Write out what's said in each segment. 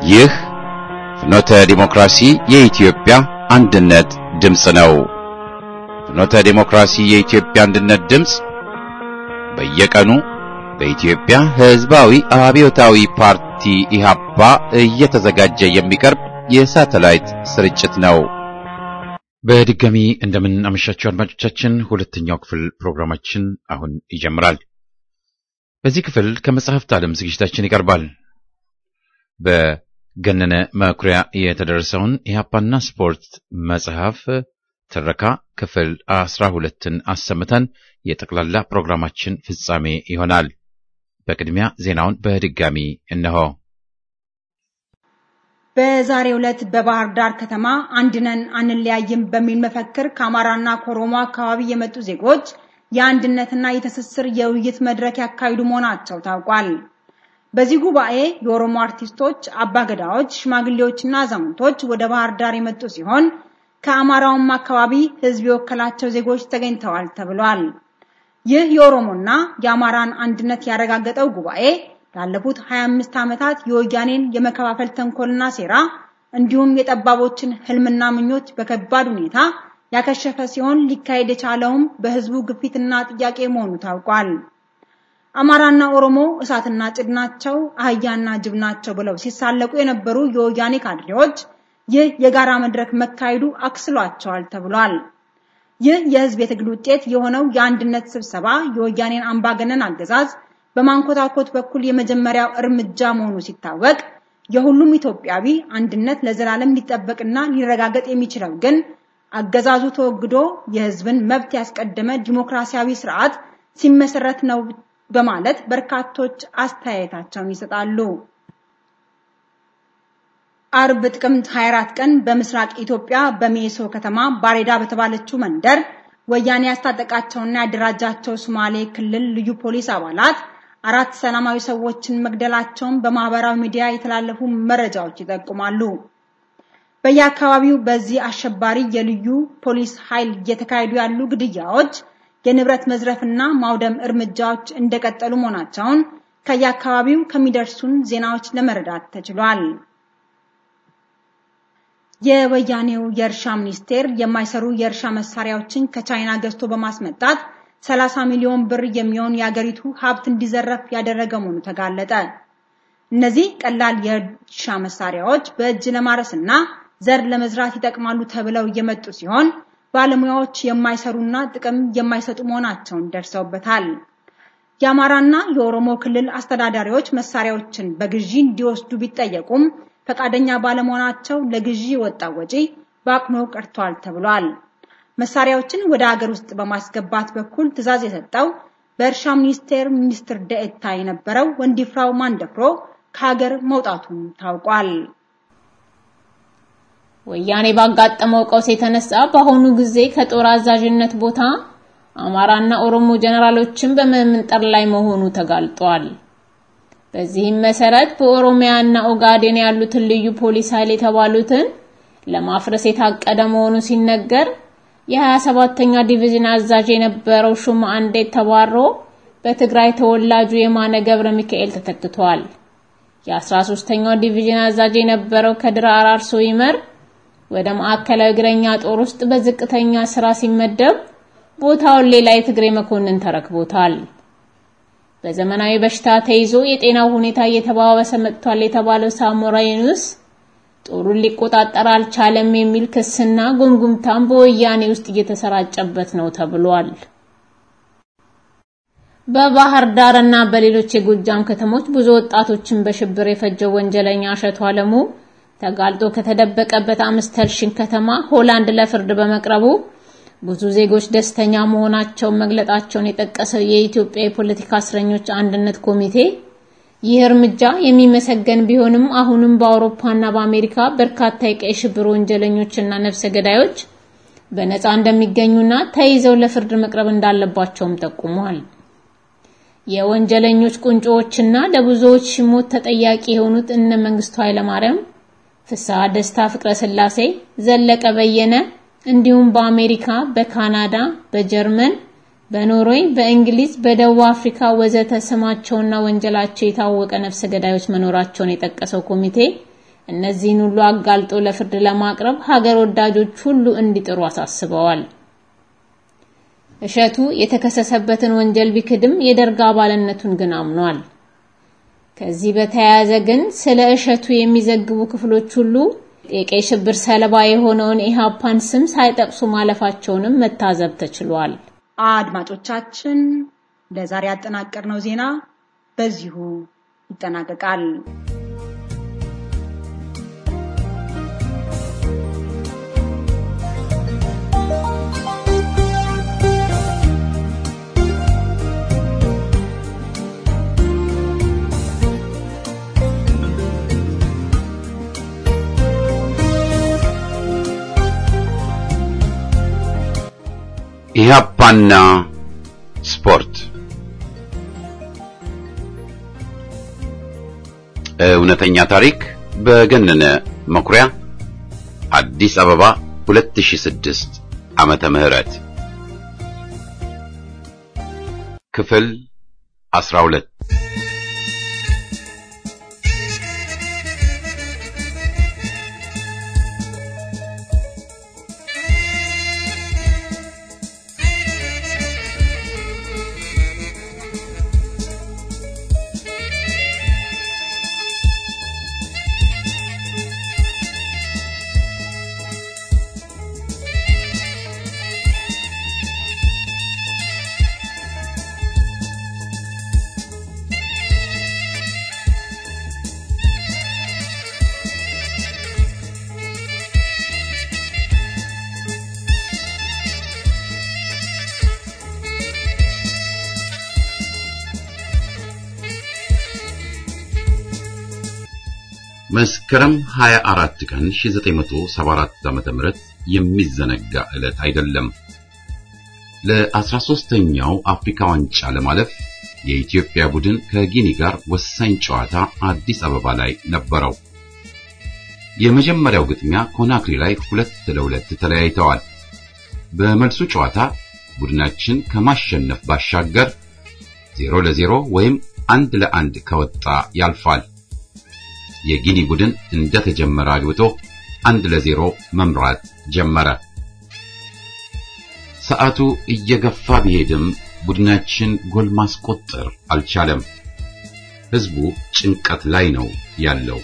ይህ ፍኖተ ዲሞክራሲ የኢትዮጵያ አንድነት ድምፅ ነው። ፍኖተ ዲሞክራሲ የኢትዮጵያ አንድነት ድምፅ በየቀኑ በኢትዮጵያ ሕዝባዊ አብዮታዊ ፓርቲ ኢህአፓ እየተዘጋጀ የሚቀርብ የሳተላይት ስርጭት ነው። በድጋሚ እንደምን አመሻችሁ አድማጮቻችን። ሁለተኛው ክፍል ፕሮግራማችን አሁን ይጀምራል። በዚህ ክፍል ከመጽሐፍት ዓለም ዝግጅታችን ይቀርባል። በገነነ መኩሪያ የተደረሰውን ኢህአፓና ስፖርት መጽሐፍ ትረካ ክፍል አስራ ሁለትን አሰምተን የጠቅላላ ፕሮግራማችን ፍጻሜ ይሆናል። በቅድሚያ ዜናውን በድጋሚ እነሆ። በዛሬው ዕለት በባህር ዳር ከተማ አንድነን አንለያይም በሚል መፈክር ከአማራና ከኦሮሞ አካባቢ የመጡ ዜጎች የአንድነትና የትስስር የውይይት መድረክ ያካሂዱ መሆናቸው ታውቋል። በዚህ ጉባኤ የኦሮሞ አርቲስቶች፣ አባገዳዎች፣ ሽማግሌዎችና አዛውንቶች ወደ ባህር ዳር የመጡ ሲሆን ከአማራውም አካባቢ ሕዝብ የወከላቸው ዜጎች ተገኝተዋል ተብሏል። ይህ የኦሮሞና የአማራን አንድነት ያረጋገጠው ጉባኤ ላለፉት 25 ዓመታት የወያኔን የመከፋፈል ተንኮልና ሴራ እንዲሁም የጠባቦችን ህልምና ምኞት በከባድ ሁኔታ ያከሸፈ ሲሆን ሊካሄድ የቻለውም በህዝቡ ግፊትና ጥያቄ መሆኑ ታውቋል። አማራና ኦሮሞ እሳትና ጭድ ናቸው፣ አህያና ጅብ ናቸው ብለው ሲሳለቁ የነበሩ የወያኔ ካድሬዎች ይህ የጋራ መድረክ መካሄዱ አክስሏቸዋል ተብሏል። ይህ የህዝብ የትግል ውጤት የሆነው የአንድነት ስብሰባ የወያኔን አምባገነን አገዛዝ በማንኮታኮት በኩል የመጀመሪያው እርምጃ መሆኑ ሲታወቅ የሁሉም ኢትዮጵያዊ አንድነት ለዘላለም ሊጠበቅና ሊረጋገጥ የሚችለው ግን አገዛዙ ተወግዶ የህዝብን መብት ያስቀደመ ዲሞክራሲያዊ ስርዓት ሲመሰረት ነው በማለት በርካቶች አስተያየታቸውን ይሰጣሉ። አርብ ጥቅምት 24 ቀን በምስራቅ ኢትዮጵያ በሜሶ ከተማ ባሬዳ በተባለችው መንደር ወያኔ ያስታጠቃቸውና ያደራጃቸው ሶማሌ ክልል ልዩ ፖሊስ አባላት አራት ሰላማዊ ሰዎችን መግደላቸውን በማህበራዊ ሚዲያ የተላለፉ መረጃዎች ይጠቁማሉ። በየአካባቢው በዚህ አሸባሪ የልዩ ፖሊስ ኃይል እየተካሄዱ ያሉ ግድያዎች፣ የንብረት መዝረፍና ማውደም እርምጃዎች እንደቀጠሉ መሆናቸውን ከየአካባቢው ከሚደርሱን ዜናዎች ለመረዳት ተችሏል። የወያኔው የእርሻ ሚኒስቴር የማይሰሩ የእርሻ መሳሪያዎችን ከቻይና ገዝቶ በማስመጣት 30 ሚሊዮን ብር የሚሆን የአገሪቱ ሀብት እንዲዘረፍ ያደረገ መሆኑ ተጋለጠ። እነዚህ ቀላል የእርሻ መሳሪያዎች በእጅ ለማረስና ዘር ለመዝራት ይጠቅማሉ ተብለው እየመጡ ሲሆን ባለሙያዎች የማይሰሩና ጥቅም የማይሰጡ መሆናቸውን ደርሰውበታል። የአማራና የኦሮሞ ክልል አስተዳዳሪዎች መሳሪያዎችን በግዢ እንዲወስዱ ቢጠየቁም ፈቃደኛ ባለመሆናቸው ለግዢ የወጣው ወጪ በአቅኖ ቀርቷል ተብሏል። መሳሪያዎችን ወደ ሀገር ውስጥ በማስገባት በኩል ትዕዛዝ የሰጠው በእርሻ ሚኒስቴር ሚኒስትር ደኤታ የነበረው ወንዲፍራው ማንደፍሮ ከሀገር መውጣቱን ታውቋል። ወያኔ ባጋጠመው ቀውስ የተነሳ በአሁኑ ጊዜ ከጦር አዛዥነት ቦታ አማራና ኦሮሞ ጀነራሎችን በመምንጠር ላይ መሆኑ ተጋልጧል። በዚህም መሰረት በኦሮሚያና ኦጋዴን ያሉትን ልዩ ፖሊስ ኃይል የተባሉትን ለማፍረስ የታቀደ መሆኑ ሲነገር የ27ኛ ዲቪዥን አዛዥ የነበረው ሹማ አንዴት ተባሮ በትግራይ ተወላጁ የማነ ገብረ ሚካኤል ተተክቷል። የ13ኛው ዲቪዥን አዛዥ የነበረው ከድር አራርሶ ይመር ወደ ማዕከላዊ እግረኛ ጦር ውስጥ በዝቅተኛ ስራ ሲመደብ ቦታውን ሌላ የትግሬ መኮንን ተረክቦታል። በዘመናዊ በሽታ ተይዞ የጤናው ሁኔታ እየተባባሰ መጥቷል የተባለው ሳሞራ ዩኑስ ጦሩን ሊቆጣጠር አልቻለም የሚል ክስና ጉምጉምታም በወያኔ ውስጥ እየተሰራጨበት ነው ተብሏል። በባህር ዳር እና በሌሎች የጎጃም ከተሞች ብዙ ወጣቶችን በሽብር የፈጀው ወንጀለኛ እሸቱ አለሙ ተጋልጦ ከተደበቀበት አምስተርሽን ከተማ ሆላንድ ለፍርድ በመቅረቡ ብዙ ዜጎች ደስተኛ መሆናቸውን መግለጣቸውን የጠቀሰው የኢትዮጵያ የፖለቲካ እስረኞች አንድነት ኮሚቴ ይህ እርምጃ የሚመሰገን ቢሆንም አሁንም በአውሮፓና በአሜሪካ በርካታ የቀይ ሽብር ወንጀለኞችና ነፍሰ ገዳዮች በነፃ እንደሚገኙና ተይዘው ለፍርድ መቅረብ እንዳለባቸውም ጠቁሟል። የወንጀለኞች ቁንጮዎችና ለብዙዎች ሞት ተጠያቂ የሆኑት እነ መንግስቱ ኃይለማርያም፣ ፍስሐ ደስታ፣ ፍቅረ ስላሴ፣ ዘለቀ በየነ እንዲሁም በአሜሪካ፣ በካናዳ፣ በጀርመን በኖርዌይ፣ በእንግሊዝ፣ በደቡብ አፍሪካ ወዘተ ስማቸውና ወንጀላቸው የታወቀ ነፍሰ ገዳዮች መኖራቸውን የጠቀሰው ኮሚቴ እነዚህን ሁሉ አጋልጦ ለፍርድ ለማቅረብ ሀገር ወዳጆች ሁሉ እንዲጥሩ አሳስበዋል። እሸቱ የተከሰሰበትን ወንጀል ቢክድም የደርግ አባልነቱን ግን አምኗል። ከዚህ በተያያዘ ግን ስለ እሸቱ የሚዘግቡ ክፍሎች ሁሉ የቀይ ሽብር ሰለባ የሆነውን ኢህአፓን ስም ሳይጠቅሱ ማለፋቸውንም መታዘብ ተችሏል። አድማጮቻችን ለዛሬ ያጠናቀርነው ዜና በዚሁ ይጠናቀቃል። ኢህአፓና ስፖርት እውነተኛ ታሪክ በገነነ መኩሪያ አዲስ አበባ 2006 ዓመተ ምህረት ክፍል 12 መስከረም 24 ቀን 1974 ዓመተ ምህረት የሚዘነጋ ዕለት አይደለም። ለ13ኛው አፍሪካ ዋንጫ ለማለፍ የኢትዮጵያ ቡድን ከጊኒ ጋር ወሳኝ ጨዋታ አዲስ አበባ ላይ ነበረው። የመጀመሪያው ግጥሚያ ኮናክሪ ላይ ሁለት ለሁለት ተለያይተዋል። በመልሱ ጨዋታ ቡድናችን ከማሸነፍ ባሻገር 0 ለ0 ወይም አንድ ለአንድ ከወጣ ያልፋል። የጊኒ ቡድን እንደተጀመረ አግብቶ አንድ ለዜሮ መምራት ጀመረ። ሰዓቱ እየገፋ ቢሄድም ቡድናችን ጎል ማስቆጠር አልቻለም። ህዝቡ ጭንቀት ላይ ነው ያለው።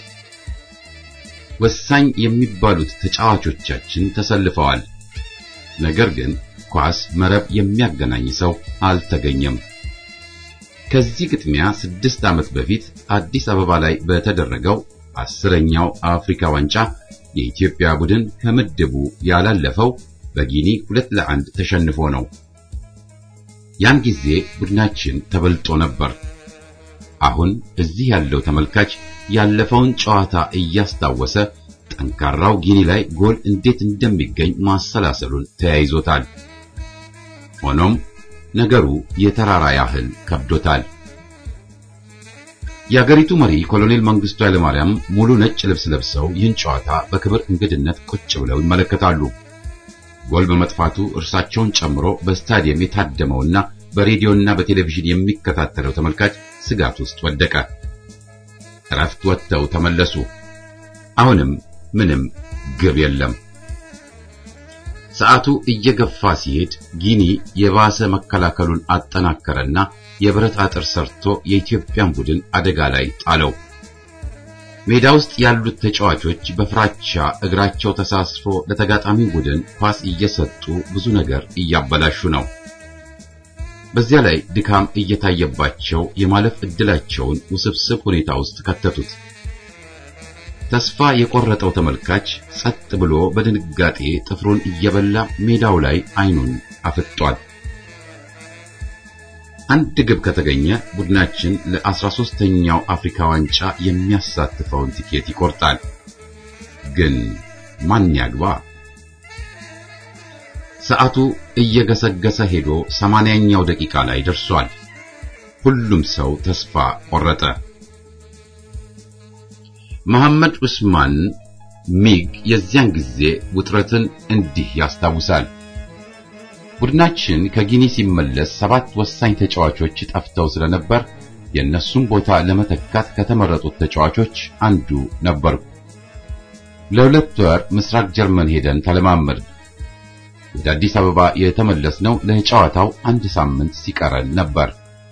ወሳኝ የሚባሉት ተጫዋቾቻችን ተሰልፈዋል። ነገር ግን ኳስ መረብ የሚያገናኝ ሰው አልተገኘም። ከዚህ ግጥሚያ ስድስት ዓመት በፊት አዲስ አበባ ላይ በተደረገው አስረኛው አፍሪካ ዋንጫ የኢትዮጵያ ቡድን ከምድቡ ያላለፈው በጊኒ ሁለት ለአንድ ተሸንፎ ነው። ያን ጊዜ ቡድናችን ተበልጦ ነበር። አሁን እዚህ ያለው ተመልካች ያለፈውን ጨዋታ እያስታወሰ ጠንካራው ጊኒ ላይ ጎል እንዴት እንደሚገኝ ማሰላሰሉን ተያይዞታል። ሆኖም ነገሩ የተራራ ያህል ከብዶታል። የአገሪቱ መሪ ኮሎኔል መንግስቱ ኃይለማርያም ሙሉ ነጭ ልብስ ለብሰው ይህን ጨዋታ በክብር እንግድነት ቁጭ ብለው ይመለከታሉ። ጎል በመጥፋቱ እርሳቸውን ጨምሮ በስታዲየም የታደመውና በሬዲዮና በቴሌቪዥን የሚከታተለው ተመልካች ስጋት ውስጥ ወደቀ። እረፍት ወጥተው ተመለሱ። አሁንም ምንም ግብ የለም። ሰዓቱ እየገፋ ሲሄድ ጊኒ የባሰ መከላከሉን አጠናከረና የብረት አጥር ሰርቶ የኢትዮጵያን ቡድን አደጋ ላይ ጣለው። ሜዳ ውስጥ ያሉት ተጫዋቾች በፍራቻ እግራቸው ተሳስፎ ለተጋጣሚ ቡድን ኳስ እየሰጡ ብዙ ነገር እያበላሹ ነው። በዚያ ላይ ድካም እየታየባቸው የማለፍ ዕድላቸውን ውስብስብ ሁኔታ ውስጥ ከተቱት። ተስፋ የቆረጠው ተመልካች ጸጥ ብሎ በድንጋጤ ጥፍሩን እየበላ ሜዳው ላይ አይኑን አፍጧል። አንድ ግብ ከተገኘ ቡድናችን ለ13ኛው አፍሪካ ዋንጫ የሚያሳትፈውን ቲኬት ይቆርጣል። ግን ማን ያግባ? ሰዓቱ እየገሰገሰ ሄዶ ሰማንያኛው ደቂቃ ላይ ደርሷል። ሁሉም ሰው ተስፋ ቆረጠ። መሐመድ ዑስማን ሚግ የዚያን ጊዜ ውጥረትን እንዲህ ያስታውሳል። ቡድናችን ከጊኒ ሲመለስ ሰባት ወሳኝ ተጫዋቾች ጠፍተው ስለነበር የእነሱን ቦታ ለመተካት ከተመረጡት ተጫዋቾች አንዱ ነበርኩ። ለሁለት ወር ምስራቅ ጀርመን ሄደን ተለማመድ። ወደ አዲስ አበባ የተመለስነው ለጨዋታው አንድ ሳምንት ሲቀረን ነበር።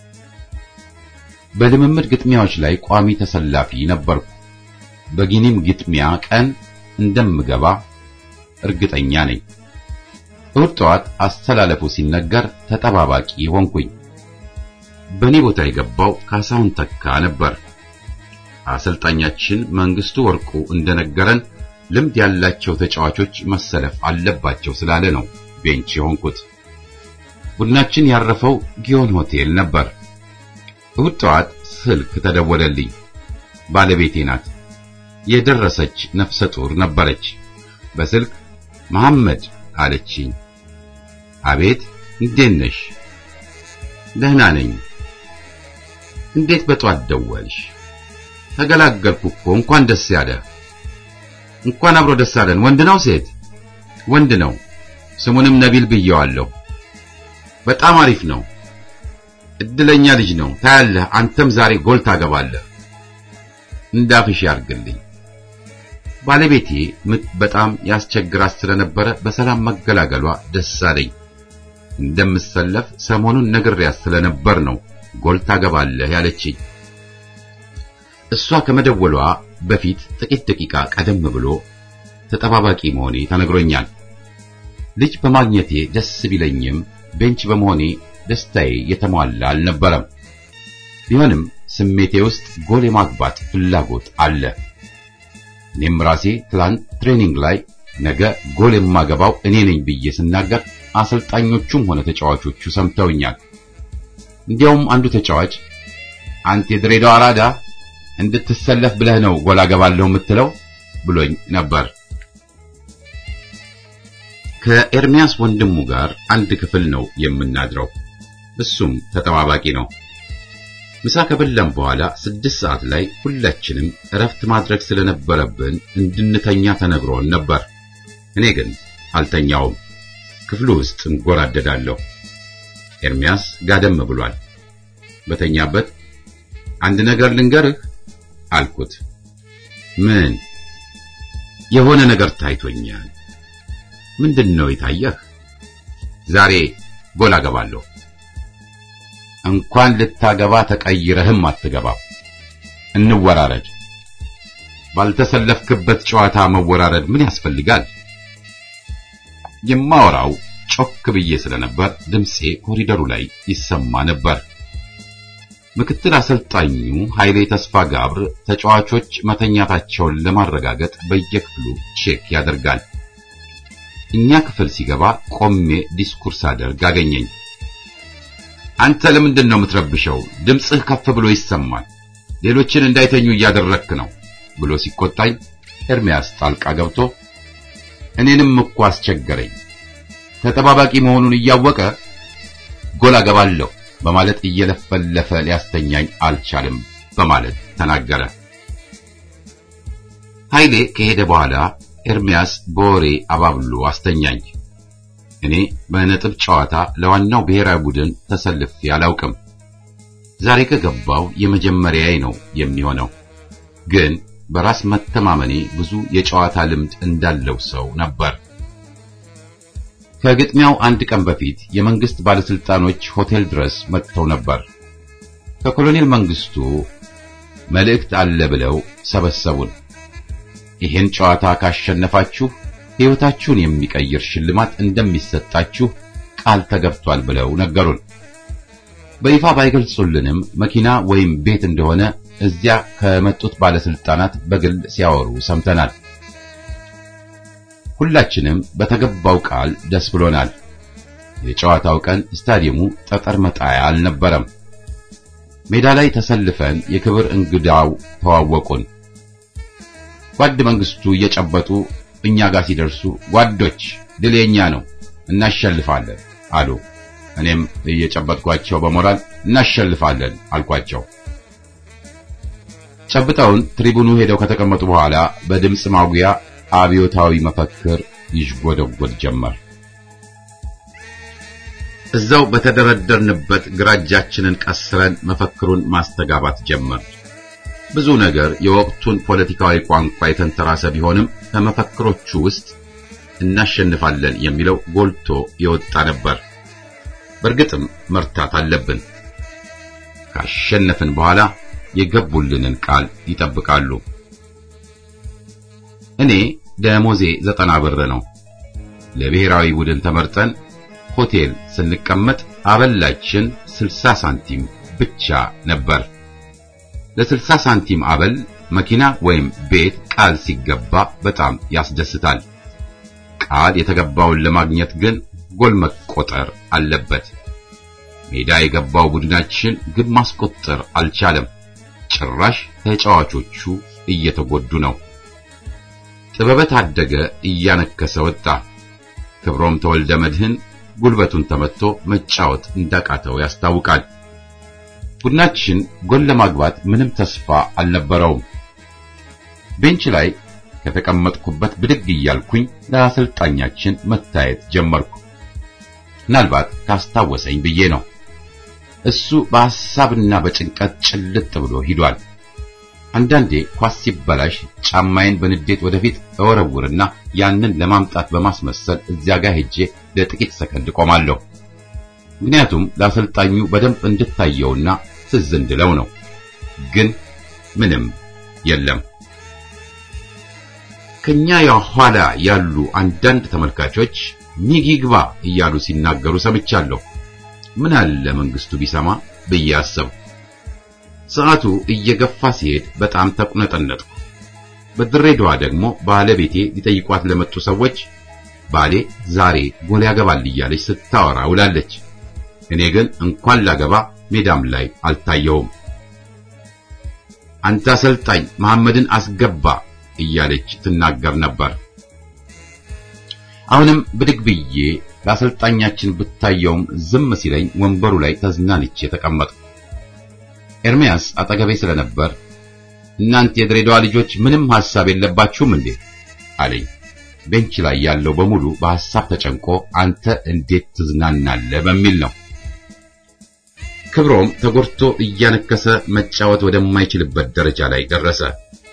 በልምምድ ግጥሚያዎች ላይ ቋሚ ተሰላፊ ነበርኩ። በጊኒም ግጥሚያ ቀን እንደምገባ እርግጠኛ ነኝ። እሑድ ጠዋት አስተላለፉ ሲነገር ተጠባባቂ ሆንኩኝ። በእኔ ቦታ የገባው ካሳሁን ተካ ነበር። አሰልጣኛችን መንግስቱ ወርቁ እንደነገረን ልምድ ያላቸው ተጫዋቾች መሰለፍ አለባቸው ስላለ ነው ቤንች የሆንኩት። ቡድናችን ያረፈው ጊዮን ሆቴል ነበር። እሑድ ጠዋት ስልክ ተደወለልኝ። ባለቤቴ ናት። የደረሰች ነፍሰ ጡር ነበረች። በስልክ መሐመድ አለችኝ። አቤት፣ እንዴት ነሽ? ደህና ነኝ። እንዴት በጧት ደወልሽ? ተገላገልኩ እኮ። እንኳን ደስ ያለ። እንኳን አብሮ ደስ አለን። ወንድ ነው ሴት? ወንድ ነው። ስሙንም ነቢል ብየዋለሁ። በጣም አሪፍ ነው። እድለኛ ልጅ ነው። ታያለህ፣ አንተም ዛሬ ጎል ታገባለህ። እንዳፍሽ ያርግልኝ። ባለቤቴ ምጥ በጣም ያስቸግራት ስለነበረ በሰላም መገላገሏ ደስ አለኝ። እንደምሰለፍ ሰሞኑን ነግሬያት ስለነበር ነው ጎል ታገባለህ ያለችኝ። እሷ ከመደወሏ በፊት ጥቂት ደቂቃ ቀደም ብሎ ተጠባባቂ መሆኔ ተነግሮኛል። ልጅ በማግኘቴ ደስ ቢለኝም ቤንች በመሆኔ ደስታዬ የተሟላ አልነበረም። ቢሆንም ስሜቴ ውስጥ ጎል የማግባት ፍላጎት አለ። እኔም ራሴ ትላንት ትሬኒንግ ላይ ነገ ጎል የማገባው እኔ ነኝ ብዬ ስናገር አሰልጣኞቹም ሆነ ተጫዋቾቹ ሰምተውኛል። እንዲያውም አንዱ ተጫዋች አንተ የድሬዳዋ አራዳ እንድትሰለፍ ብለህ ነው ጎል አገባለሁ የምትለው ብሎኝ ነበር። ከኤርሚያስ ወንድሙ ጋር አንድ ክፍል ነው የምናድረው። እሱም ተጠባባቂ ነው። ምሳ ከበላን በኋላ ስድስት ሰዓት ላይ ሁላችንም እረፍት ማድረግ ስለነበረብን እንድንተኛ ተነግሮን ነበር። እኔ ግን አልተኛውም። ክፍሉ ውስጥ እንጎራደዳለሁ። ኤርሚያስ ጋደም ብሏል። በተኛበት አንድ ነገር ልንገርህ አልኩት። ምን? የሆነ ነገር ታይቶኛል። ምንድን ነው የታየህ? ዛሬ ጎል አገባለሁ። እንኳን ልታገባ ተቀይረህም አትገባም። እንወራረድ። ባልተሰለፍክበት ጨዋታ መወራረድ ምን ያስፈልጋል? የማወራው ጮክ ብዬ ስለነበር ድምፄ ኮሪደሩ ላይ ይሰማ ነበር። ምክትል አሰልጣኙ ኃይሌ ተስፋ ጋብር ተጫዋቾች መተኛታቸውን ለማረጋገጥ በየክፍሉ ቼክ ያደርጋል። እኛ ክፍል ሲገባ ቆሜ ዲስኩርስ አደርግ አገኘኝ። አንተ ለምንድን ነው የምትረብሸው? ድምፅህ ከፍ ብሎ ይሰማል። ሌሎችን እንዳይተኙ እያደረክ ነው ብሎ ሲቆጣኝ ኤርሚያስ ጣልቃ ገብቶ እኔንም እኮ አስቸገረኝ። ተጠባባቂ መሆኑን እያወቀ ጎል አገባለሁ በማለት እየለፈለፈ ሊያስተኛኝ አልቻልም በማለት ተናገረ። ኃይሌ ከሄደ በኋላ ኤርሚያስ በወሬ አባብሎ አስተኛኝ። እኔ በነጥብ ጨዋታ ለዋናው ብሔራዊ ቡድን ተሰልፌ አላውቅም። ዛሬ ከገባው የመጀመሪያዬ ነው የሚሆነው። ግን በራስ መተማመኔ ብዙ የጨዋታ ልምድ እንዳለው ሰው ነበር። ከግጥሚያው አንድ ቀን በፊት የመንግስት ባለስልጣኖች ሆቴል ድረስ መጥተው ነበር። ከኮሎኔል መንግስቱ መልእክት አለ ብለው ሰበሰቡን። ይህን ጨዋታ ካሸነፋችሁ ሕይወታችሁን የሚቀይር ሽልማት እንደሚሰጣችሁ ቃል ተገብቷል ብለው ነገሩን። በይፋ ባይገልጹልንም መኪና ወይም ቤት እንደሆነ እዚያ ከመጡት ባለስልጣናት በግል ሲያወሩ ሰምተናል። ሁላችንም በተገባው ቃል ደስ ብሎናል። የጨዋታው ቀን ስታዲየሙ ጠጠር መጣያ አልነበረም። ሜዳ ላይ ተሰልፈን የክብር እንግዳው ተዋወቁን። ጓድ መንግስቱ እየጨበጡ እኛ ጋር ሲደርሱ ጓዶች ድል የኛ ነው እናሸልፋለን አሉ። እኔም እየጨበጥኳቸው በሞራል እናሸልፋለን አልኳቸው። ጨብጠውን ትሪቡኑ ሄደው ከተቀመጡ በኋላ በድምፅ ማጉያ አብዮታዊ መፈክር ይሽጎደጎድ ጀመር። እዛው በተደረደርንበት ግራ እጃችንን ቀስረን መፈክሩን ማስተጋባት ጀመር። ብዙ ነገር የወቅቱን ፖለቲካዊ ቋንቋ የተንተራሰ ቢሆንም ከመፈክሮቹ ውስጥ እናሸንፋለን የሚለው ጎልቶ የወጣ ነበር። በእርግጥም መርታት አለብን። ካሸነፍን በኋላ የገቡልንን ቃል ይጠብቃሉ። እኔ ደሞዜ ዘጠና ብር ነው። ለብሔራዊ ቡድን ተመርጠን ሆቴል ስንቀመጥ አበላችን 60 ሳንቲም ብቻ ነበር። ለ60 ሳንቲም አበል መኪና ወይም ቤት ቃል ሲገባ በጣም ያስደስታል። ቃል የተገባውን ለማግኘት ግን ጎል መቆጠር አለበት። ሜዳ የገባው ቡድናችን ግብ ማስቆጠር አልቻለም። ጭራሽ ተጫዋቾቹ እየተጎዱ ነው። ጥበበ ታደገ እያነከሰ ወጣ። ክብሮም ተወልደ መድህን ጉልበቱን ተመትቶ መጫወት እንዳቃተው ያስታውቃል። ቡድናችን ጎል ለማግባት ምንም ተስፋ አልነበረውም። ቤንች ላይ ከተቀመጥኩበት ብድግ እያልኩኝ ለአሰልጣኛችን መታየት ጀመርኩ። ምናልባት ካስታወሰኝ ብዬ ነው። እሱ በሐሳብና በጭንቀት ጭልጥ ብሎ ሂዷል። አንዳንዴ ኳስ ሲበላሽ ጫማዬን በንዴት ወደፊት እወረውርና ያንን ለማምጣት በማስመሰል እዚያ ጋር ሄጄ ለጥቂት ሰከንድ ቆማለሁ። ምክንያቱም ለአሰልጣኙ በደንብ እንድታየውና ትዝ እንድለው ነው። ግን ምንም የለም። ከኛ የኋላ ያሉ አንዳንድ ተመልካቾች ሚጊግባ እያሉ ሲናገሩ ሰምቻለሁ። ምን አለ መንግስቱ ቢሰማ ብዬ አሰብኩ። ሰዓቱ እየገፋ ሲሄድ በጣም ተቁነጠነጥኩ። በድሬዳዋ ደግሞ ባለቤቴ ሊጠይቋት ለመጡ ሰዎች ባሌ ዛሬ ጎል ያገባል እያለች ስታወራ ውላለች። እኔ ግን እንኳን ላገባ ሜዳም ላይ አልታየውም። አንተ አሰልጣኝ መሐመድን አስገባ እያለች ትናገር ነበር። አሁንም ብድግ ብዬ ለአሰልጣኛችን ብታየውም ዝም ሲለኝ ወንበሩ ላይ ተዝናንቼ ተቀመጥኩ። ኤርሚያስ አጠገቤ ስለነበር እናንተ የድሬዳዋ ልጆች ምንም ሐሳብ የለባችሁም እንዴ አለኝ። ቤንች ላይ ያለው በሙሉ በሐሳብ ተጨንቆ አንተ እንዴት ትዝናናለህ በሚል ነው። ክብሮም ተጎድቶ እያነከሰ መጫወት ወደማይችልበት ደረጃ ላይ ደረሰ።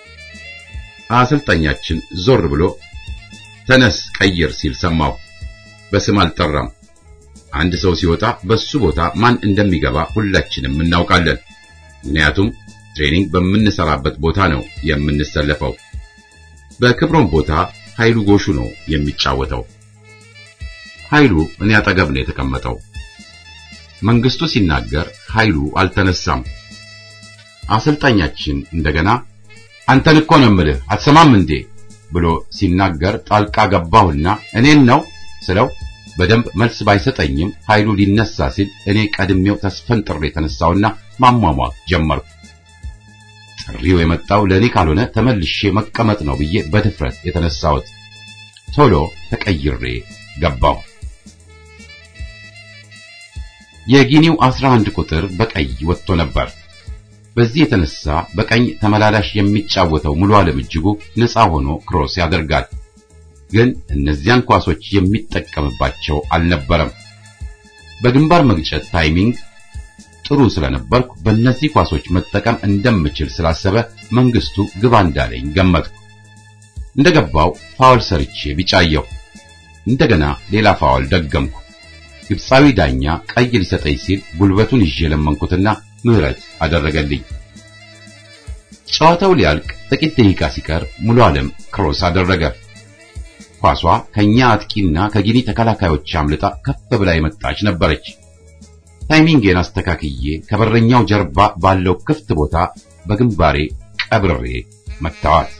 አሰልጣኛችን ዞር ብሎ ተነስ ቀይር ሲል ሰማሁ። በስም አልጠራም። አንድ ሰው ሲወጣ በሱ ቦታ ማን እንደሚገባ ሁላችንም እናውቃለን። ምክንያቱም ትሬኒንግ በምንሰራበት ቦታ ነው የምንሰለፈው። በክብሮም ቦታ ኃይሉ ጎሹ ነው የሚጫወተው። ኃይሉ እኔ አጠገብ ነው የተቀመጠው። መንግስቱ ሲናገር ኃይሉ አልተነሳም። አሰልጣኛችን እንደገና አንተን እኮ ነው የምልህ አትሰማም እንዴ ብሎ ሲናገር ጣልቃ ገባሁና እኔን ነው ስለው በደንብ መልስ ባይሰጠኝም ኃይሉ ሊነሳ ሲል እኔ ቀድሜው ተስፈንጥሬ የተነሳውና ማሟሟቅ ጀመርኩ። ጥሪው የመጣው ለእኔ ካልሆነ ተመልሼ መቀመጥ ነው ብዬ በድፍረት የተነሳሁት። ቶሎ ተቀይሬ ገባሁ። የጊኒው 11 ቁጥር በቀይ ወጥቶ ነበር። በዚህ የተነሳ በቀኝ ተመላላሽ የሚጫወተው ሙሉ ዓለም እጅጉ ነፃ ሆኖ ክሮስ ያደርጋል። ግን እነዚያን ኳሶች የሚጠቀምባቸው አልነበረም። በግንባር መግጨት ታይሚንግ ጥሩ ስለነበርኩ በእነዚህ ኳሶች መጠቀም እንደምችል ስላሰበ መንግስቱ ግባ እንዳለኝ ገመትኩ። እንደገባው ፋውል ሰርቼ ቢጫየሁ፣ እንደገና ሌላ ፋውል ደገምኩ። ግብፃዊ ዳኛ ቀይ ሊሰጠኝ ሲል ጉልበቱን ይዤ ለመንኩትና ምህረት አደረገልኝ። ጨዋታው ሊያልቅ ጥቂት ደቂቃ ሲቀር ሙሉ ዓለም ክሮስ አደረገ። ኳሷ ከኛ አጥቂና ከጊኒ ተከላካዮች አምልጣ ከፍ ብላ የመጣች ነበረች። ታይሚንጌን አስተካክዬ ከበረኛው ጀርባ ባለው ክፍት ቦታ በግንባሬ ቀብሬ መታዋት።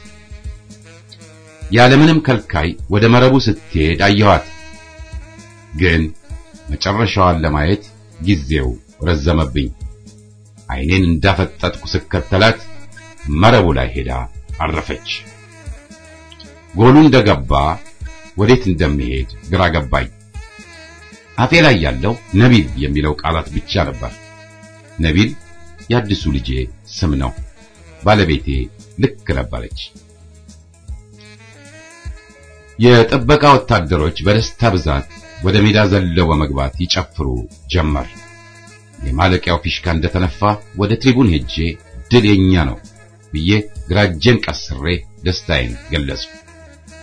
ያለምንም ከልካይ ወደ መረቡ ስትሄድ አየኋት። ግን መጨረሻዋን ለማየት ጊዜው ረዘመብኝ። ዓይኔን እንዳፈጠጥኩ ስከተላት መረቡ ላይ ሄዳ አረፈች። ጎሉ እንደገባ ወዴት እንደሚሄድ ግራ ገባኝ። አፌ ላይ ያለው ነቢል የሚለው ቃላት ብቻ ነበር። ነቢል የአዲሱ ልጄ ስም ነው። ባለቤቴ ልክ ነበረች። የጥበቃ ወታደሮች በደስታ ብዛት ወደ ሜዳ ዘለው በመግባት ይጨፍሩ ጀመር። የማለቂያው ፊሽካ እንደተነፋ ወደ ትሪቡን ሄጄ ድል የኛ ነው ብዬ ግራ እጄን ቀስሬ ደስታዬን ገለጽኩ።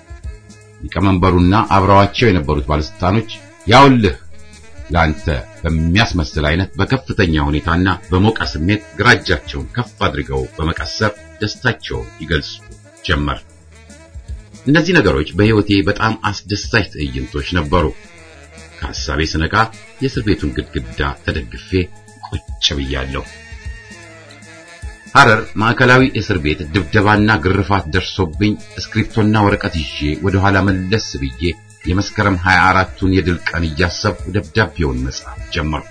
ሊቀመንበሩና አብረዋቸው የነበሩት ባለስልጣኖች ያውልህ ለአንተ በሚያስመስል አይነት በከፍተኛ ሁኔታና በሞቀ ስሜት ግራ እጃቸውን ከፍ አድርገው በመቀሰር ደስታቸውን ይገልጹ ጀመር። እነዚህ ነገሮች በሕይወቴ በጣም አስደሳች ትዕይንቶች ነበሩ። ከሐሳቤ ስነቃ የእስር ቤቱን ግድግዳ ተደግፌ ቁጭ ብያለሁ። ሐረር ማዕከላዊ እስር ቤት ድብደባና ግርፋት ደርሶብኝ እስክሪፕቶና ወረቀት ይዤ ወደ ኋላ መለስ ብዬ የመስከረም 24ቱን የድል ቀን እያሰብኩ ደብዳቤውን መጻፍ ጀመርኩ።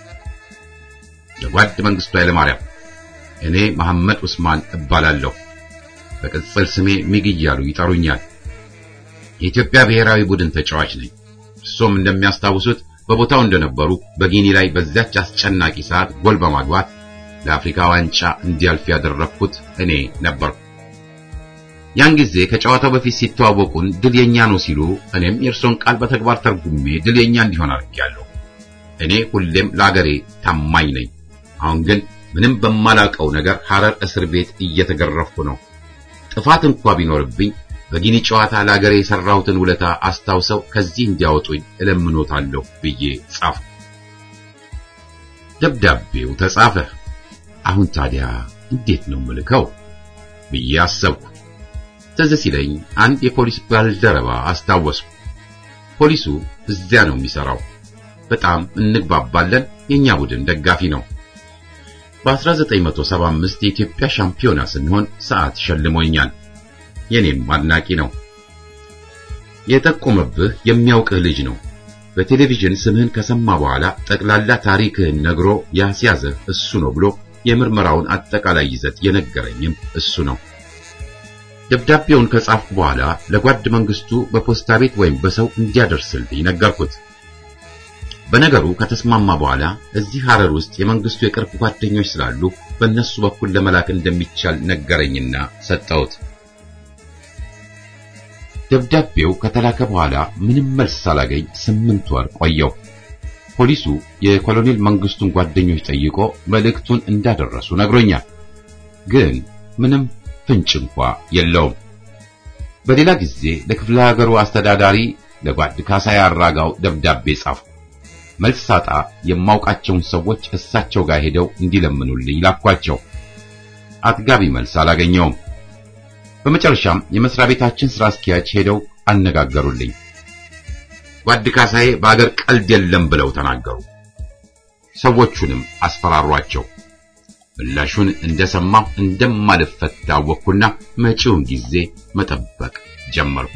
ለጓድ መንግስቱ ኃይለማርያም እኔ መሐመድ ዑስማን እባላለሁ። በቅጽል ስሜ ሚግ እያሉ ይጠሩኛል። የኢትዮጵያ ብሔራዊ ቡድን ተጫዋች ነኝ። እርሶም እንደሚያስታውሱት በቦታው እንደነበሩ በጊኒ ላይ በዚያች አስጨናቂ ሰዓት ጎል በማግባት ለአፍሪካ ዋንጫ እንዲያልፍ ያደረግኩት እኔ ነበርኩ። ያን ጊዜ ከጨዋታው በፊት ሲተዋወቁን ድል የኛ ነው ሲሉ እኔም የእርሶን ቃል በተግባር ተርጉሜ ድል የኛ እንዲሆን አድርጌያለሁ። እኔ ሁሌም ለአገሬ ታማኝ ነኝ። አሁን ግን ምንም በማላውቀው ነገር ሐረር እስር ቤት እየተገረፍኩ ነው። ጥፋት እንኳ ቢኖርብኝ በጊኒ ጨዋታ ለአገሬ የሰራሁትን ውለታ አስታውሰው ከዚህ እንዲያወጡኝ እለምኖታለሁ ብዬ ጻፍኩ። ደብዳቤው ተጻፈ። አሁን ታዲያ እንዴት ነው ምልከው ብዬ አሰብኩ። ትዝ ሲለኝ አንድ የፖሊስ ባልደረባ አስታወስኩ። ፖሊሱ እዚያ ነው የሚሰራው። በጣም እንግባባለን። የኛ ቡድን ደጋፊ ነው። በ1975 የኢትዮጵያ ሻምፒዮና ስንሆን ሰዓት ሸልሞኛል። የኔም አድናቂ ነው። የጠቆመብህ የሚያውቅህ ልጅ ነው። በቴሌቪዥን ስምህን ከሰማ በኋላ ጠቅላላ ታሪክህን ነግሮ ያስያዘህ እሱ ነው ብሎ የምርመራውን አጠቃላይ ይዘት የነገረኝም እሱ ነው። ደብዳቤውን ከጻፍኩ በኋላ ለጓድ መንግስቱ በፖስታ ቤት ወይም በሰው እንዲያደርስልኝ ነገርኩት። በነገሩ ከተስማማ በኋላ እዚህ ሐረር ውስጥ የመንግስቱ የቅርብ ጓደኞች ስላሉ በእነሱ በኩል ለመላክ እንደሚቻል ነገረኝና ሰጠሁት። ደብዳቤው ከተላከ በኋላ ምንም መልስ ሳላገኝ ስምንት ወር ቆየው። ፖሊሱ የኮሎኔል መንግስቱን ጓደኞች ጠይቆ መልእክቱን እንዳደረሱ ነግሮኛል። ግን ምንም ፍንጭ እንኳ የለውም። በሌላ ጊዜ ለክፍለ ሀገሩ አስተዳዳሪ ለጓድ ካሳይ አራጋው ደብዳቤ ጻፍኩ። መልስ ሳጣ የማውቃቸውን ሰዎች እሳቸው ጋር ሄደው እንዲለምኑልኝ ላኳቸው። አጥጋቢ መልስ አላገኘውም። በመጨረሻም የመስሪያ ቤታችን ስራ አስኪያጅ ሄደው አነጋገሩልኝ። ጓድ ካሳዬ በአገር ቀልድ የለም ብለው ተናገሩ። ሰዎቹንም አስፈራሯቸው። ምላሹን እንደሰማሁ እንደማልፈታ አወቅኩና መጪውን ጊዜ መጠበቅ ጀመርኩ።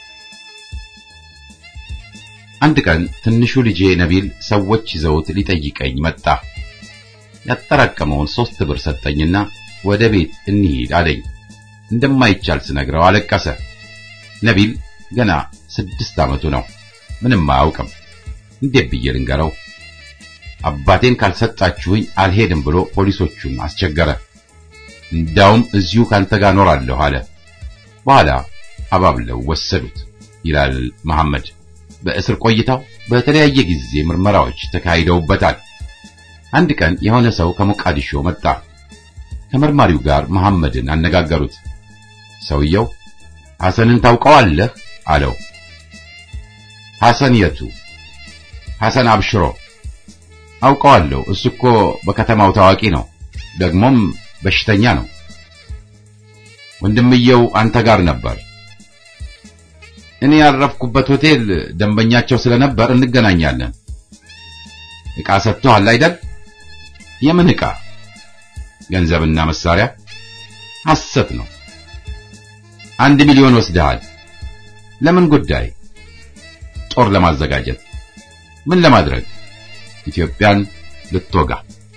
አንድ ቀን ትንሹ ልጄ ነቢል ሰዎች ይዘውት ሊጠይቀኝ መጣ። ያጠራቀመውን ሶስት ብር ሰጠኝና ወደ ቤት እንሂድ አለኝ። እንደማይቻል ስነግረው አለቀሰ። ነቢል ገና ስድስት ዓመቱ ነው። ምንም አያውቅም። እንዴት ብዬ ልንገረው? አባቴን ካልሰጣችሁኝ አልሄድም ብሎ ፖሊሶቹን አስቸገረ። እንዳውም እዚሁ ካንተ ጋር ኖራለሁ አለ። በኋላ አባብለው ወሰዱት ይላል መሐመድ። በእስር ቆይታው በተለያየ ጊዜ ምርመራዎች ተካሂደውበታል። አንድ ቀን የሆነ ሰው ከሞቃዲሾ መጣ። ከመርማሪው ጋር መሐመድን አነጋገሩት። ሰውየው ሐሰንን ታውቀዋለህ አለው። ሐሰን የቱ? ሐሰን አብሽሮ አውቀዋለሁ። እሱ እኮ በከተማው ታዋቂ ነው፣ ደግሞም በሽተኛ ነው። ወንድምየው አንተ ጋር ነበር። እኔ ያረፍኩበት ሆቴል ደንበኛቸው ስለነበር እንገናኛለን። ዕቃ ሰጥቶሃል አይደል? የምን ዕቃ? ገንዘብና መሳሪያ። ሐሰት ነው። አንድ ሚሊዮን ወስደሃል። ለምን ጉዳይ? ጦር ለማዘጋጀት። ምን ለማድረግ? ኢትዮጵያን ልትወጋ።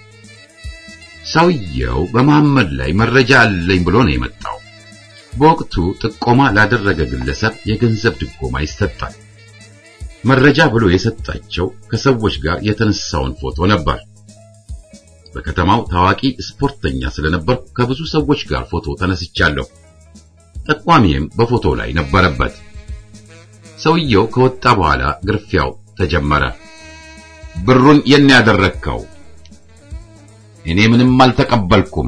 ሰውየው በመሐመድ ላይ መረጃ አለኝ ብሎ ነው የመጣው። በወቅቱ ጥቆማ ላደረገ ግለሰብ የገንዘብ ድጎማ ይሰጣል። መረጃ ብሎ የሰጣቸው ከሰዎች ጋር የተነሳውን ፎቶ ነበር። በከተማው ታዋቂ ስፖርተኛ ስለነበር ከብዙ ሰዎች ጋር ፎቶ ተነስቻለሁ። ጠቋሚም በፎቶ ላይ ነበረበት። ሰውየው ከወጣ በኋላ ግርፊያው ተጀመረ። ብሩን የኔ ያደረግከው? እኔ ምንም አልተቀበልኩም።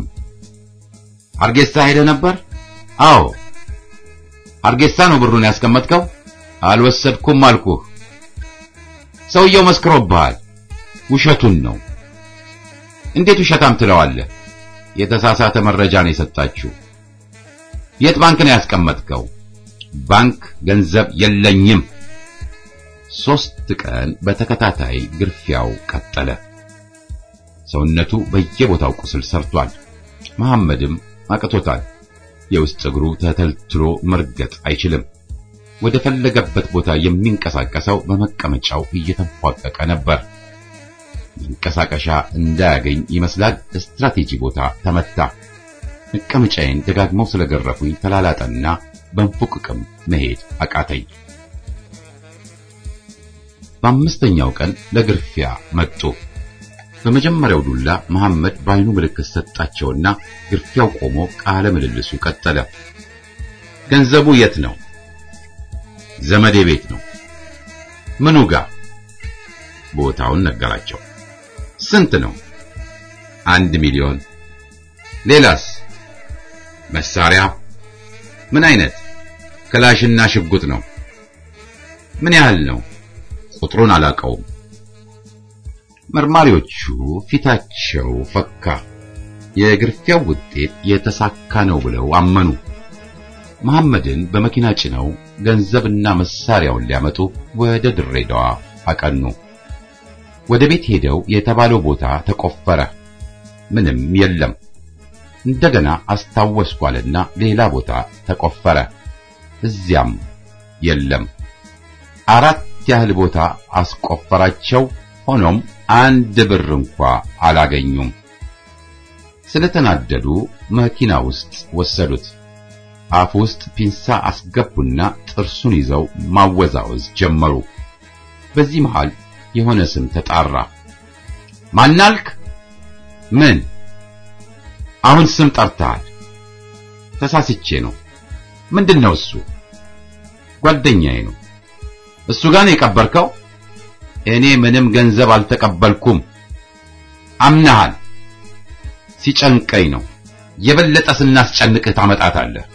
ሀርጌሳ ሄደህ ነበር? አዎ። ሀርጌሳ ነው ብሩን ያስቀመጥከው? አልወሰድኩም አልኩህ። ሰውየው መስክሮብሃል። ውሸቱን ነው። እንዴት ውሸታም ትለዋለህ? የተሳሳተ መረጃ ነው የሰጣችሁ። የት ባንክ ነው ያስቀመጥከው? ባንክ ገንዘብ የለኝም። ሶስት ቀን በተከታታይ ግርፊያው ቀጠለ። ሰውነቱ በየቦታው ቁስል ሰርቷል። መሐመድም አቅቶታል። የውስጥ እግሩ ተተልትሎ መርገጥ አይችልም። ወደ ፈለገበት ቦታ የሚንቀሳቀሰው በመቀመጫው እየተንፏቀቀ ነበር። መንቀሳቀሻ እንዳያገኝ ይመስላል ስትራቴጂ ቦታ ተመታ። መቀመጫዬን ደጋግመው ስለገረፉኝ ተላላጠና በንፉቅቅም መሄድ አቃተኝ። በአምስተኛው ቀን ለግርፊያ መጡ። በመጀመሪያው ዱላ መሐመድ በዓይኑ ምልክት ሰጣቸውና ግርፊያው ቆሞ ቃለ ምልልሱ ቀጠለ። ገንዘቡ የት ነው? ዘመዴ ቤት ነው። ምኑ ጋር? ቦታውን ነገራቸው። ስንት ነው? አንድ ሚሊዮን። ሌላስ? መሳሪያ ምን አይነት? ክላሽና ሽጉጥ ነው። ምን ያህል ነው? ቁጥሩን አላውቀውም። መርማሪዎቹ ፊታቸው ፈካ። የግርፊያው ውጤት የተሳካ ነው ብለው አመኑ። መሐመድን በመኪና ጭነው ገንዘብና መሳሪያውን ሊያመጡ ወደ ድሬዳዋ አቀኑ። ወደ ቤት ሄደው የተባለው ቦታ ተቆፈረ። ምንም የለም። እንደገና አስታወስኳልና ሌላ ቦታ ተቆፈረ። እዚያም የለም። አራት ያህል ቦታ አስቆፈራቸው። ሆኖም አንድ ብር እንኳ አላገኙም። ስለተናደዱ መኪና ውስጥ ወሰዱት። አፍ ውስጥ ፒንሳ አስገቡና ጥርሱን ይዘው ማወዛወዝ ጀመሩ። በዚህ መሃል የሆነ ስም ተጣራ። ማናልክ? ምን? አሁን ስም ጠርተሃል። ተሳስቼ ነው። ምንድነው እሱ? ጓደኛዬ ነው። እሱ ጋር ነው የቀበርከው? እኔ ምንም ገንዘብ አልተቀበልኩም። አምናሃል። ሲጨንቀኝ ነው። የበለጠ ስናስጨንቅህ ታመጣታለህ።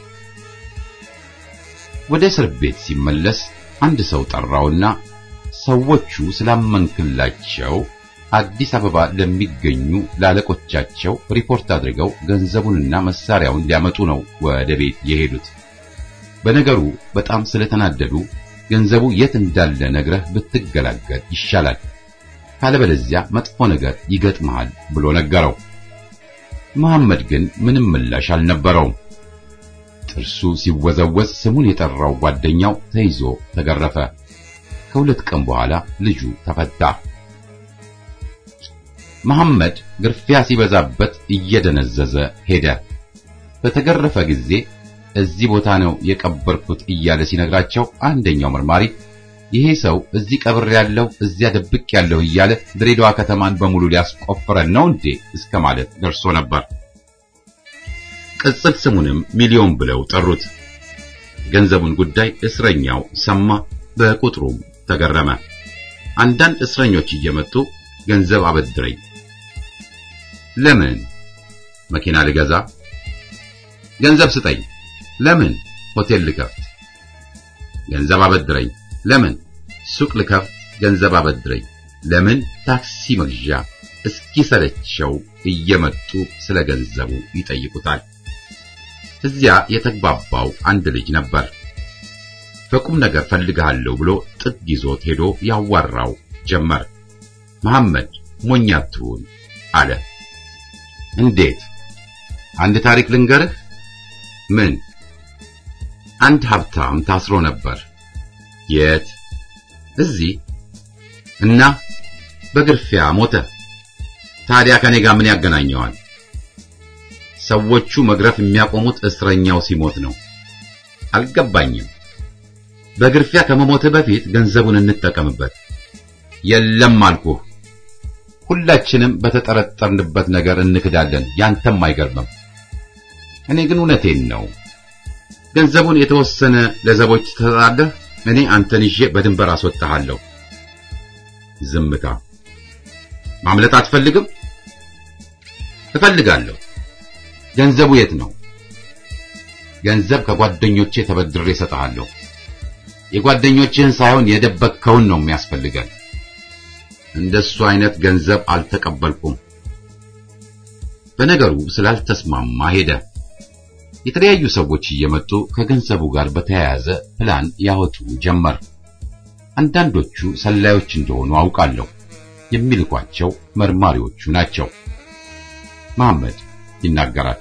ወደ እስር ቤት ሲመለስ አንድ ሰው ጠራውና ሰዎቹ ስላመንክላቸው አዲስ አበባ ለሚገኙ ላለቆቻቸው ሪፖርት አድርገው ገንዘቡንና መሳሪያውን ሊያመጡ ነው ወደ ቤት የሄዱት። በነገሩ በጣም ስለተናደዱ ገንዘቡ የት እንዳለ ነግረህ ብትገላገል ይሻላል፣ ካለበለዚያ መጥፎ ነገር ይገጥመሃል ብሎ ነገረው። መሐመድ ግን ምንም ምላሽ አልነበረውም። ጥርሱ ሲወዘወዝ ስሙን የጠራው ጓደኛው ተይዞ ተገረፈ። ከሁለት ቀን በኋላ ልጁ ተፈታ። መሐመድ ግርፊያ ሲበዛበት እየደነዘዘ ሄደ። በተገረፈ ጊዜ እዚህ ቦታ ነው የቀበርኩት እያለ ሲነግራቸው አንደኛው መርማሪ ይሄ ሰው እዚህ ቀብር ያለው እዚያ ደብቅ ያለው እያለ ድሬዳዋ ከተማን በሙሉ ሊያስቆፍረን ነው እንዴ እስከ ማለት ደርሶ ነበር። ቅጽል ስሙንም ሚሊዮን ብለው ጠሩት። ገንዘቡን ጉዳይ እስረኛው ሰማ፣ በቁጥሩም ተገረመ። አንዳንድ እስረኞች እየመጡ ገንዘብ አበድረኝ። ለምን? መኪና ልገዛ። ገንዘብ ስጠኝ። ለምን? ሆቴል ልከፍት። ገንዘብ አበድረኝ። ለምን? ሱቅ ልከፍት። ገንዘብ አበድረኝ። ለምን? ታክሲ መግዣ። እስኪሰለቸው እየመጡ ስለ ገንዘቡ ይጠይቁታል። እዚያ የተግባባው አንድ ልጅ ነበር። በቁም ነገር ፈልግሃለሁ ብሎ ጥግ ይዞት ሄዶ ያዋራው ጀመር። መሐመድ ሞኝ አትሁን አለ። እንዴት? አንድ ታሪክ ልንገርህ። ምን? አንድ ሀብታም ታስሮ ነበር። የት? እዚህ። እና በግርፊያ ሞተ። ታዲያ ከኔ ጋር ምን ያገናኘዋል? ሰዎቹ መግረፍ የሚያቆሙት እስረኛው ሲሞት ነው። አልገባኝም። በግርፊያ ከመሞትህ በፊት ገንዘቡን እንጠቀምበት። የለም አልኩህ። ሁላችንም በተጠረጠርንበት ነገር እንክዳለን። ያንተም አይገርምም። እኔ ግን እውነቴን ነው። ገንዘቡን የተወሰነ ለዘቦች ትሰጣለህ። እኔ አንተን ይዤ በድንበር አስወጣሃለሁ። ዝምታ። ማምለጥ አትፈልግም? እፈልጋለሁ። ገንዘቡ የት ነው? ገንዘብ ከጓደኞቼ ተበድሬ እሰጥሃለሁ። የጓደኞችህን ሳይሆን የደበቅከውን ነው የሚያስፈልገን። እንደሱ አይነት ገንዘብ አልተቀበልኩም። በነገሩ ስላልተስማማ ሄደ። የተለያዩ ሰዎች እየመጡ ከገንዘቡ ጋር በተያያዘ ፕላን ያወጡ ጀመር። አንዳንዶቹ ሰላዮች እንደሆኑ አውቃለሁ። የሚልኳቸው መርማሪዎቹ ናቸው። መሐመድ ይናገራል።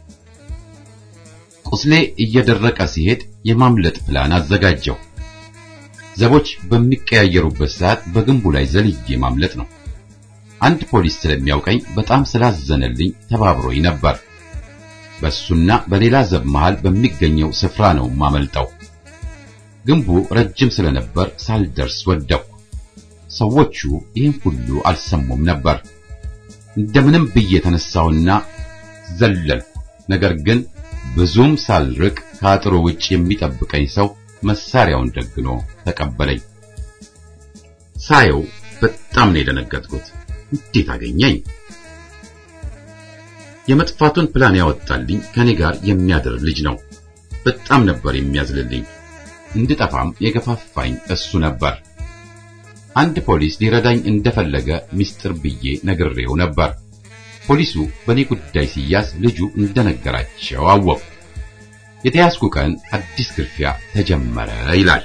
ቁስሌ እየደረቀ ሲሄድ የማምለጥ ፕላን አዘጋጀው። ዘቦች በሚቀያየሩበት ሰዓት በግንቡ ላይ ዘልዬ ማምለጥ ነው። አንድ ፖሊስ ስለሚያውቀኝ በጣም ስላዘነልኝ ተባብሮኝ ነበር። በሱና በሌላ ዘብ መሃል በሚገኘው ስፍራ ነው ማመልጠው። ግንቡ ረጅም ስለነበር ሳልደርስ ወደቅሁ። ሰዎቹ ይህን ሁሉ አልሰሙም ነበር። እንደምንም ብዬ ተነሳውና ዘለልኩ። ነገር ግን ብዙም ሳልርቅ ከአጥሩ ውጭ የሚጠብቀኝ ሰው መሳሪያውን ደግኖ ተቀበለኝ። ሳየው በጣም ነው የደነገጥኩት። እንዴት አገኘኝ? የመጥፋቱን ፕላን ያወጣልኝ ከኔ ጋር የሚያድር ልጅ ነው። በጣም ነበር የሚያዝልልኝ። እንድጠፋም የገፋፋኝ እሱ ነበር። አንድ ፖሊስ ሊረዳኝ እንደፈለገ ምስጢር ብዬ ነግሬው ነበር። ፖሊሱ በእኔ ጉዳይ ሲያዝ ልጁ እንደነገራቸው አወቁ። የተያዝኩ ቀን አዲስ ግርፊያ ተጀመረ ይላል።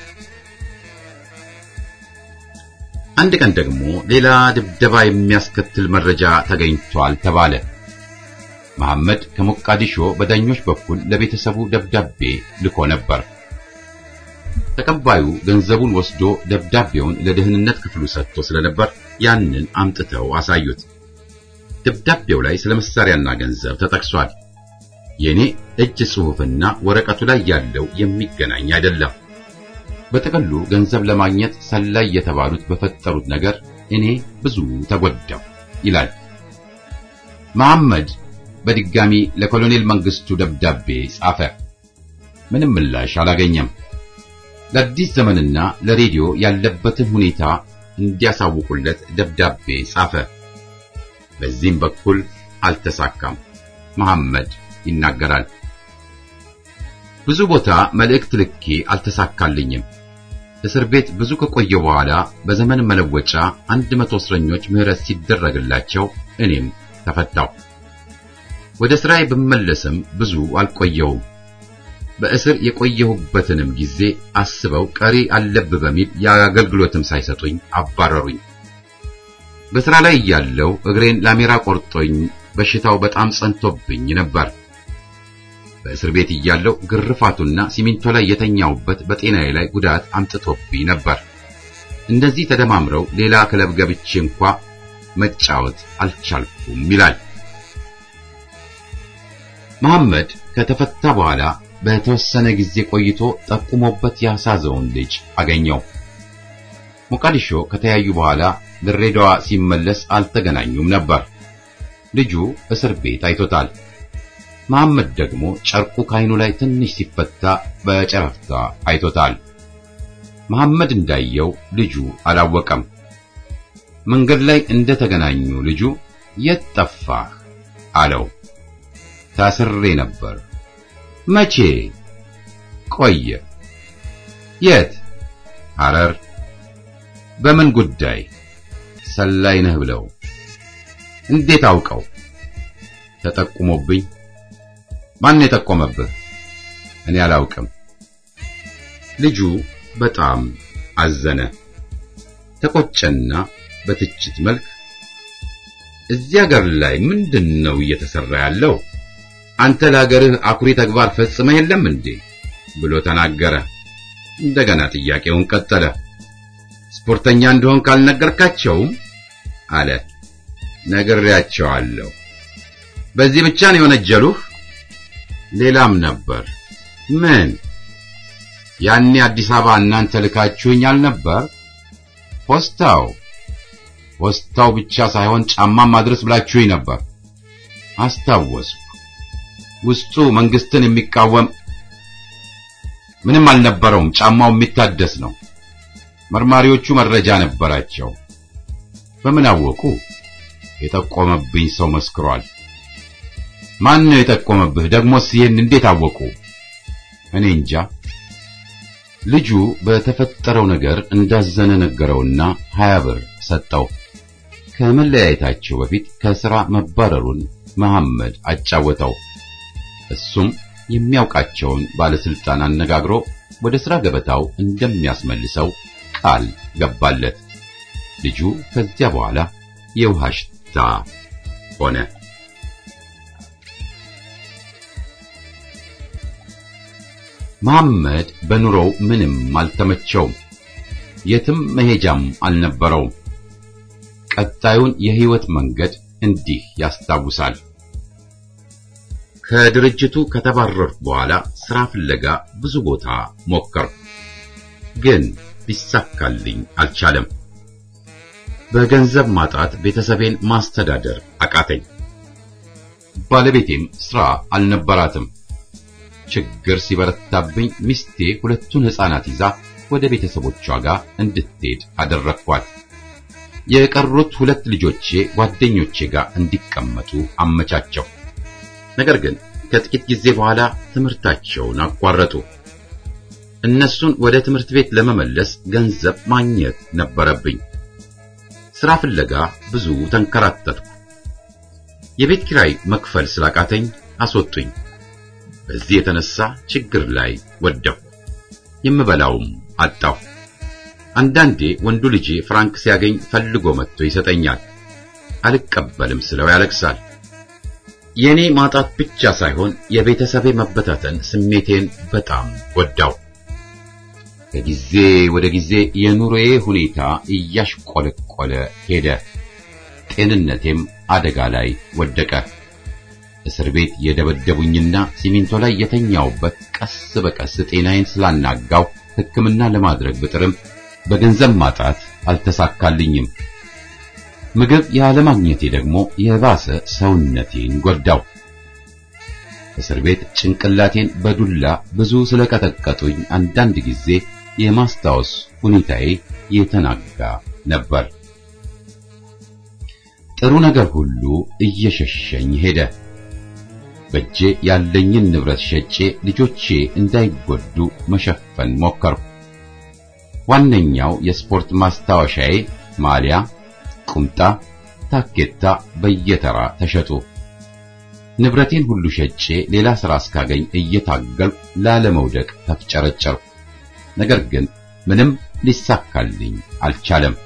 አንድ ቀን ደግሞ ሌላ ድብደባ የሚያስከትል መረጃ ተገኝቷል ተባለ። መሐመድ ከሞቃዲሾ በዳኞች በኩል ለቤተሰቡ ደብዳቤ ልኮ ነበር። ተቀባዩ ገንዘቡን ወስዶ ደብዳቤውን ለደህንነት ክፍሉ ሰጥቶ ስለነበር ያንን አምጥተው አሳዩት። ደብዳቤው ላይ ስለ መሳሪያና ገንዘብ ተጠቅሷል። የኔ እጅ ጽሑፍና ወረቀቱ ላይ ያለው የሚገናኝ አይደለም። በጥቅሉ ገንዘብ ለማግኘት ሰላይ የተባሉት በፈጠሩት ነገር እኔ ብዙ ተጎዳው ይላል መሐመድ። በድጋሚ ለኮሎኔል መንግስቱ ደብዳቤ ጻፈ። ምንም ምላሽ አላገኘም። ለአዲስ ዘመንና ለሬዲዮ ያለበትን ሁኔታ እንዲያሳውቁለት ደብዳቤ ጻፈ። በዚህም በኩል አልተሳካም። መሐመድ ይናገራል። ብዙ ቦታ መልእክት ልኬ አልተሳካልኝም። እስር ቤት ብዙ ከቆየ በኋላ በዘመን መለወጫ አንድ መቶ እስረኞች ምህረት ሲደረግላቸው እኔም ተፈታው። ወደ ስራዬ ብመለስም ብዙ አልቆየውም። በእስር የቆየሁበትንም ጊዜ አስበው ቀሪ አለብ በሚል የአገልግሎትም ሳይሰጡኝ አባረሩኝ። በስራ ላይ እያለሁ እግሬን ላሜራ ቆርጦኝ በሽታው በጣም ጸንቶብኝ ነበር። በእስር ቤት እያለሁ ግርፋቱና ሲሚንቶ ላይ የተኛውበት በጤናዬ ላይ ጉዳት አምጥቶብኝ ነበር። እንደዚህ ተደማምረው ሌላ ክለብ ገብቼ እንኳ መጫወት አልቻልኩም ይላል መሐመድ። ከተፈታ በኋላ በተወሰነ ጊዜ ቆይቶ ጠቁሞበት ያሳዘውን ልጅ አገኘው። ሞቃዲሾ ከተያዩ በኋላ ድሬዳዋ ሲመለስ አልተገናኙም ነበር። ልጁ እስር ቤት አይቶታል። መሐመድ ደግሞ ጨርቁ ካይኑ ላይ ትንሽ ሲፈታ በጨረፍታ አይቶታል። መሐመድ እንዳየው ልጁ አላወቀም። መንገድ ላይ እንደተገናኙ ልጁ የት ጠፋህ አለው። ታስሬ ነበር። መቼ? ቆየ። የት? ሐረር። በምን ጉዳይ? ሰላይ ነህ ብለው። እንዴት አውቀው? ተጠቁሞብኝ። ማን የጠቆመብህ? እኔ አላውቅም። ልጁ በጣም አዘነ፣ ተቆጨና በትችት መልክ እዚህ ሀገር ላይ ምንድን ነው እየተሰራ ያለው? አንተ ለሀገርህ አኩሪ ተግባር ፈጽመህ የለም እንዴ? ብሎ ተናገረ። እንደገና ጥያቄውን ቀጠለ። ስፖርተኛ እንደሆን ካልነገርካቸውም አለ። ነግሬያቸዋለሁ። በዚህ ብቻ ነው የወነጀሉህ? ሌላም ነበር። ምን? ያኔ አዲስ አበባ እናንተ ልካችሁኝ አልነበር? ፖስታው ፖስታው ብቻ ሳይሆን ጫማም ማድረስ ብላችሁኝ ነበር። አስታወስኩ። ውስጡ መንግስትን የሚቃወም ምንም አልነበረውም። ጫማው የሚታደስ ነው። መርማሪዎቹ መረጃ ነበራቸው። በምን አወቁ? የጠቆመብኝ ሰው መስክሯል። ማን ነው የጠቆመብህ? ደግሞስ ይህን እንዴት አወቁ? እኔ እንጃ። ልጁ በተፈጠረው ነገር እንዳዘነ ነገረውና ሀያ ብር ሰጠው። ከመለያየታቸው በፊት ከሥራ መባረሩን መሐመድ አጫወተው። እሱም የሚያውቃቸውን ባለስልጣን አነጋግሮ ወደ ሥራ ገበታው እንደሚያስመልሰው ቃል ገባለት። ልጁ ከዚያ በኋላ የውሃ ሽታ ሆነ። መሐመድ በኑሮው ምንም አልተመቸውም። የትም መሄጃም አልነበረውም። ቀጣዩን የሕይወት መንገድ እንዲህ ያስታውሳል። ከድርጅቱ ከተባረርኩ በኋላ ሥራ ፍለጋ ብዙ ቦታ ሞከርኩ፣ ግን ሊሳካልኝ አልቻለም። በገንዘብ ማጣት ቤተሰቤን ማስተዳደር አቃተኝ። ባለቤቴም ሥራ አልነበራትም። ችግር ሲበረታብኝ ሚስቴ ሁለቱን ሕፃናት ይዛ ወደ ቤተሰቦቿ ጋር እንድትሄድ አደረግኳት። የቀሩት ሁለት ልጆቼ ጓደኞቼ ጋር እንዲቀመጡ አመቻቸው። ነገር ግን ከጥቂት ጊዜ በኋላ ትምህርታቸውን አቋረጡ። እነሱን ወደ ትምህርት ቤት ለመመለስ ገንዘብ ማግኘት ነበረብኝ። ሥራ ፍለጋ ብዙ ተንከራተትኩ። የቤት ኪራይ መክፈል ስላቃተኝ አስወጡኝ። በዚህ የተነሳ ችግር ላይ ወደቅሁ። የምበላውም አጣሁ። አንዳንዴ ወንዱ ልጄ ፍራንክ ሲያገኝ ፈልጎ መጥቶ ይሰጠኛል። አልቀበልም ስለው ያለቅሳል። የኔ ማጣት ብቻ ሳይሆን የቤተሰቤ መበታተን ስሜቴን በጣም ጎዳው። ከጊዜ ወደ ጊዜ የኑሮዬ ሁኔታ እያሽቆለቆለ ሄደ። ጤንነቴም አደጋ ላይ ወደቀ። እስር ቤት የደበደቡኝና ሲሚንቶ ላይ የተኛውበት ቀስ በቀስ ጤናዬን ስላናጋው ሕክምና ለማድረግ ብጥርም በገንዘብ ማጣት አልተሳካልኝም። ምግብ ያለማግኘቴ ደግሞ የባሰ ሰውነቴን ጎዳው። እስር ቤት ጭንቅላቴን በዱላ ብዙ ስለቀጠቀጡኝ አንዳንድ ጊዜ የማስታወስ ሁኔታዬ የተናጋ ነበር። ጥሩ ነገር ሁሉ እየሸሸኝ ሄደ። በእጄ ያለኝን ንብረት ሸጬ ልጆቼ እንዳይጎዱ መሸፈን ሞከርኩ። ዋነኛው የስፖርት ማስታወሻዬ ማሊያ፣ ቁምጣ፣ ታኬታ በየተራ ተሸጡ። ንብረቴን ሁሉ ሸጬ ሌላ ሥራ እስካገኝ እየታገልኩ ላለመውደቅ ተፍጨረጨርኩ። ነገር ግን ምንም ሊሳካልኝ አልቻለም።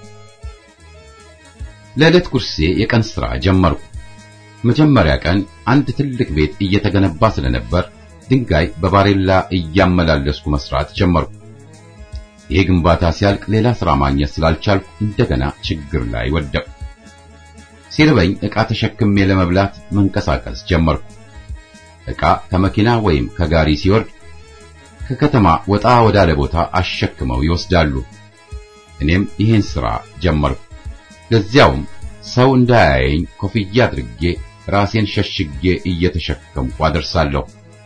ለዕለት ጉርሴ የቀን ሥራ ጀመርኩ። መጀመሪያ ቀን አንድ ትልቅ ቤት እየተገነባ ስለነበር ድንጋይ በባሬላ እያመላለስኩ መስራት ጀመርኩ። ይህ ግንባታ ሲያልቅ ሌላ ሥራ ማግኘት ስላልቻልኩ እንደገና ችግር ላይ ወደቅኩ። ሲርበኝ ዕቃ ተሸክሜ ለመብላት መንቀሳቀስ ጀመርኩ። ዕቃ ከመኪና ወይም ከጋሪ ሲወርድ ከከተማ ወጣ ወዳለ ቦታ አሸክመው ይወስዳሉ። እኔም ይህን ሥራ ጀመርኩ። ለዚያውም ሰው እንዳያየኝ ኮፍያ አድርጌ ራሴን ሸሽጌ እየተሸከምኩ አደርሳለሁ።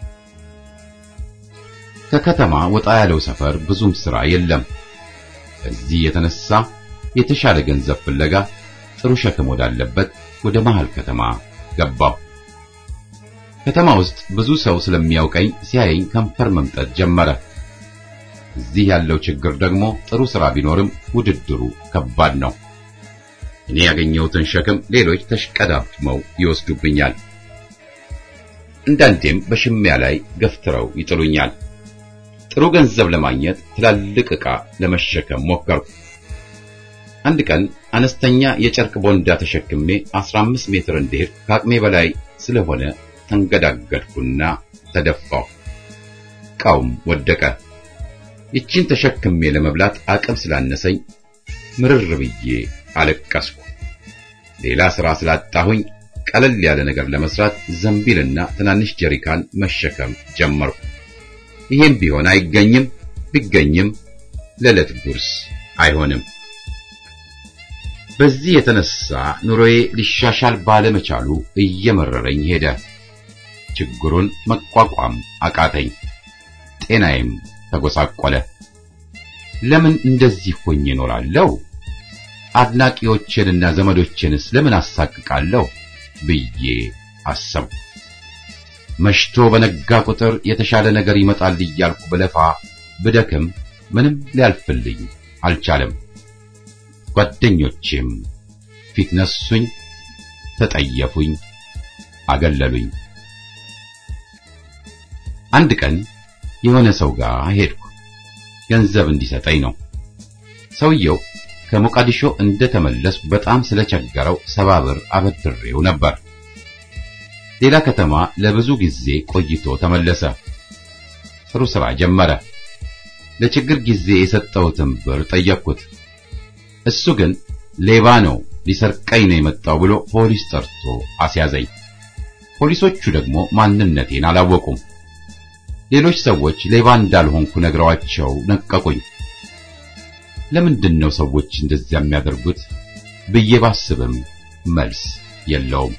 ከከተማ ወጣ ያለው ሰፈር ብዙም ሥራ የለም። በዚህ የተነሳ የተሻለ ገንዘብ ፍለጋ ጥሩ ሸክም ወዳለበት ወደ መሃል ከተማ ገባሁ። ከተማ ውስጥ ብዙ ሰው ስለሚያውቀኝ ሲያየኝ ከንፈር መምጠት ጀመረ። እዚህ ያለው ችግር ደግሞ ጥሩ ሥራ ቢኖርም ውድድሩ ከባድ ነው። እኔ ያገኘሁትን ሸክም ሌሎች ተሽቀዳድመው ይወስዱብኛል። አንዳንዴም በሽሚያ ላይ ገፍትረው ይጥሉኛል። ጥሩ ገንዘብ ለማግኘት ትላልቅ ዕቃ ለመሸከም ሞከርኩ። አንድ ቀን አነስተኛ የጨርቅ ቦንዳ ተሸክሜ 15 ሜትር እንድሄድ ከአቅሜ በላይ ስለሆነ ተንገዳገድኩና ተደፋሁ። ዕቃውም ወደቀ። ይቺን ተሸክሜ ለመብላት አቅም ስላነሰኝ ምርር ብዬ አለቀስኩ። ሌላ ሥራ ስላጣሁኝ ቀለል ያለ ነገር ለመስራት ዘንቢልና ትናንሽ ጀሪካን መሸከም ጀመርኩ። ይሄም ቢሆን አይገኝም፣ ቢገኝም ለዕለት ጉርስ አይሆንም። በዚህ የተነሳ ኑሮዬ ሊሻሻል ባለመቻሉ እየመረረኝ ሄደ። ችግሩን መቋቋም አቃተኝ። ጤናዬም ተጎሳቆለ። ለምን እንደዚህ ሆኜ እኖራለሁ? አድናቂዎቼንና ዘመዶቼንስ ለምን አሳቅቃለሁ ብዬ አሰብኩ። መሽቶ በነጋ ቁጥር የተሻለ ነገር ይመጣል እያልኩ ብለፋ ብደክም ምንም ሊያልፍልኝ አልቻለም። ጓደኞቼም ፊት ነሱኝ፣ ተጠየፉኝ፣ አገለሉኝ። አንድ ቀን የሆነ ሰው ጋር ሄድኩ። ገንዘብ እንዲሰጠኝ ነው። ሰውየው ከሞቃዲሾ እንደተመለስኩ በጣም ስለቸገረው ሰባ ብር አበድሬው ነበር። ሌላ ከተማ ለብዙ ጊዜ ቆይቶ ተመለሰ። ጥሩ ሥራ ጀመረ። ለችግር ጊዜ የሰጠሁትን ብር ጠየቅኩት። እሱ ግን ሌባ ነው ሊሰርቀኝ ነው የመጣው ብሎ ፖሊስ ጠርቶ አስያዘኝ። ፖሊሶቹ ደግሞ ማንነቴን አላወቁም። ሌሎች ሰዎች ሌባ እንዳልሆንኩ ነግረዋቸው ነቀቁኝ። ለምንድን ነው ሰዎች እንደዚያ የሚያደርጉት ብዬ ባስብም መልስ የለውም።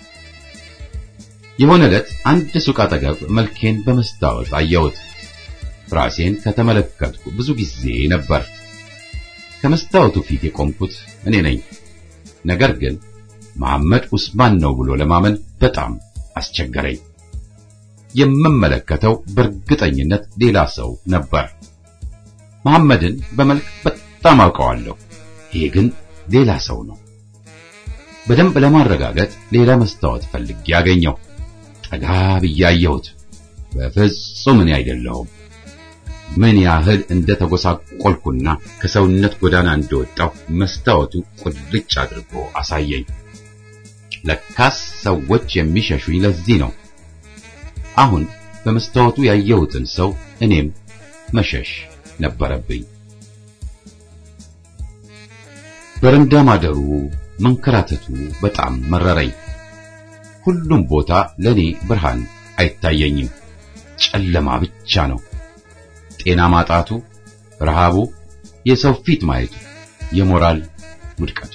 የሆነ ዕለት አንድ ሱቅ አጠገብ መልኬን በመስታወት አየሁት። ራሴን ከተመለከትኩ ብዙ ጊዜ ነበር። ከመስታወቱ ፊት የቆምኩት እኔ ነኝ። ነገር ግን መሐመድ ኡስማን ነው ብሎ ለማመን በጣም አስቸገረኝ። የምመለከተው በእርግጠኝነት ሌላ ሰው ነበር። መሐመድን በመልክ በጣም አውቀዋለሁ። ይሄ ግን ሌላ ሰው ነው። በደንብ ለማረጋገጥ ሌላ መስታወት ፈልጌ ያገኘው። ጠጋ ብዬ አየሁት። በፍጹም እኔ አይደለሁም። ምን ያህል እንደ ተጎሳቆልኩና ከሰውነት ጎዳና እንደወጣሁ መስታወቱ ቁልጭ አድርጎ አሳየኝ። ለካስ ሰዎች የሚሸሹኝ ለዚህ ነው። አሁን በመስታወቱ ያየሁትን ሰው እኔም መሸሽ ነበረብኝ። በረንዳ ማደሩ መንከራተቱ በጣም መረረኝ። ሁሉም ቦታ ለኔ ብርሃን አይታየኝም፣ ጨለማ ብቻ ነው። ጤና ማጣቱ፣ ረሃቡ፣ የሰው ፊት ማየቱ፣ የሞራል ውድቀቱ፣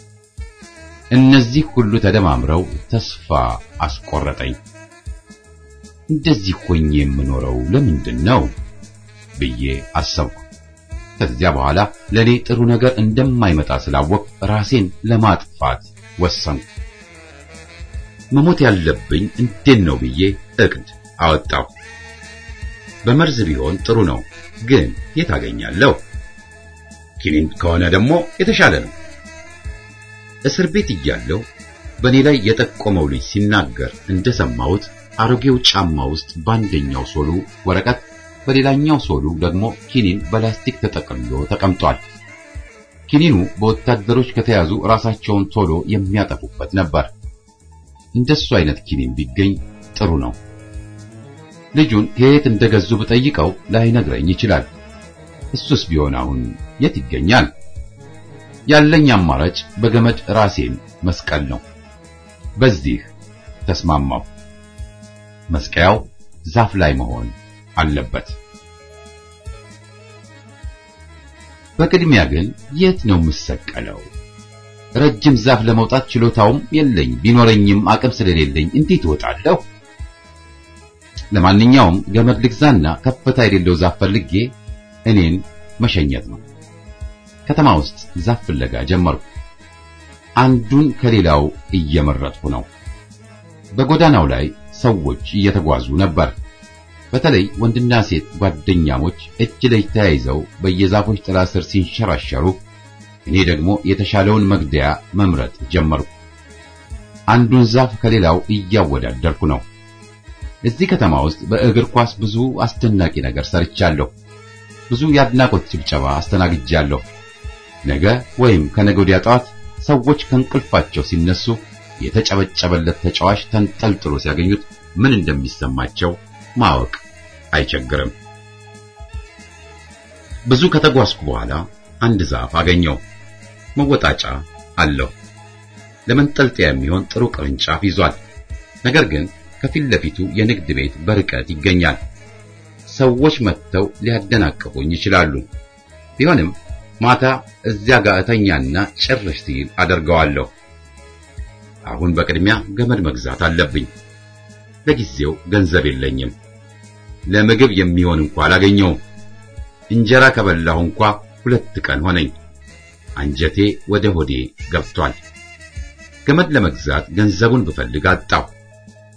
እነዚህ ሁሉ ተደማምረው ተስፋ አስቆረጠኝ። እንደዚህ ሆኜ የምኖረው ለምንድን ነው ብዬ አሰብኩ። ከዚያ በኋላ ለኔ ጥሩ ነገር እንደማይመጣ ስላወቅ ራሴን ለማጥፋት ወሰንኩ። መሞት ያለብኝ እንዴት ነው ብዬ እቅድ አወጣሁ። በመርዝ ቢሆን ጥሩ ነው፣ ግን የት አገኛለሁ? ኪኒን ከሆነ ደግሞ የተሻለ ነው። እስር ቤት እያለሁ በእኔ ላይ የጠቆመው ልጅ ሲናገር እንደሰማሁት አሮጌው ጫማ ውስጥ በአንደኛው ሶሉ ወረቀት በሌላኛው ሶሉ ደግሞ ኪኒን በላስቲክ ተጠቅልሎ ተቀምጧል። ኪኒኑ በወታደሮች ከተያዙ ራሳቸውን ቶሎ የሚያጠፉበት ነበር። እንደሱ አይነት ኪኒን ቢገኝ ጥሩ ነው። ልጁን ከየት እንደገዙ ብጠይቀው ላይነግረኝ ይችላል። እሱስ ቢሆን አሁን የት ይገኛል? ያለኝ አማራጭ በገመድ ራሴን መስቀል ነው። በዚህ ተስማማው። መስቀያው ዛፍ ላይ መሆን አለበት። በቅድሚያ ግን የት ነው የምሰቀለው? ረጅም ዛፍ ለመውጣት ችሎታውም የለኝ፣ ቢኖረኝም አቅም ስለሌለኝ እንዴት እወጣለሁ? ለማንኛውም ገመድ ልግዛና ከፍታ የሌለው ዛፍ ፈልጌ እኔን መሸኘት ነው። ከተማ ውስጥ ዛፍ ፍለጋ ጀመርኩ። አንዱን ከሌላው እየመረጥኩ ነው። በጎዳናው ላይ ሰዎች እየተጓዙ ነበር። በተለይ ወንድና ሴት ጓደኛሞች እጅ ለእጅ ተያይዘው በየዛፎች ጥላ ስር ሲንሸራሸሩ፣ እኔ ደግሞ የተሻለውን መግደያ መምረጥ ጀመርኩ። አንዱን ዛፍ ከሌላው እያወዳደርኩ ነው። እዚህ ከተማ ውስጥ በእግር ኳስ ብዙ አስደናቂ ነገር ሰርቻለሁ። ብዙ የአድናቆት ጭብጨባ አስተናግጃለሁ። ነገ ወይም ከነገ ወዲያ ጠዋት ሰዎች ከእንቅልፋቸው ሲነሱ የተጨበጨበለት ተጫዋች ተንጠልጥሎ ሲያገኙት ምን እንደሚሰማቸው ማወቅ አይቸግርም። ብዙ ከተጓዝኩ በኋላ አንድ ዛፍ አገኘው። መወጣጫ አለው። ለመንጠልጠያ የሚሆን ጥሩ ቅርንጫፍ ይዟል። ነገር ግን ከፊት ለፊቱ የንግድ ቤት በርቀት ይገኛል። ሰዎች መጥተው ሊያደናቅፉኝ ይችላሉ። ቢሆንም ማታ እዚያ ጋር እተኛና ጭርሽ ሲል አደርገዋለሁ። አሁን በቅድሚያ ገመድ መግዛት አለብኝ። ለጊዜው ገንዘብ የለኝም። ለምግብ የሚሆን እንኳ አላገኘውም። እንጀራ ከበላሁ እንኳ ሁለት ቀን ሆነኝ። አንጀቴ ወደ ሆዴ ገብቷል። ገመድ ለመግዛት ገንዘቡን ብፈልግ አጣሁ።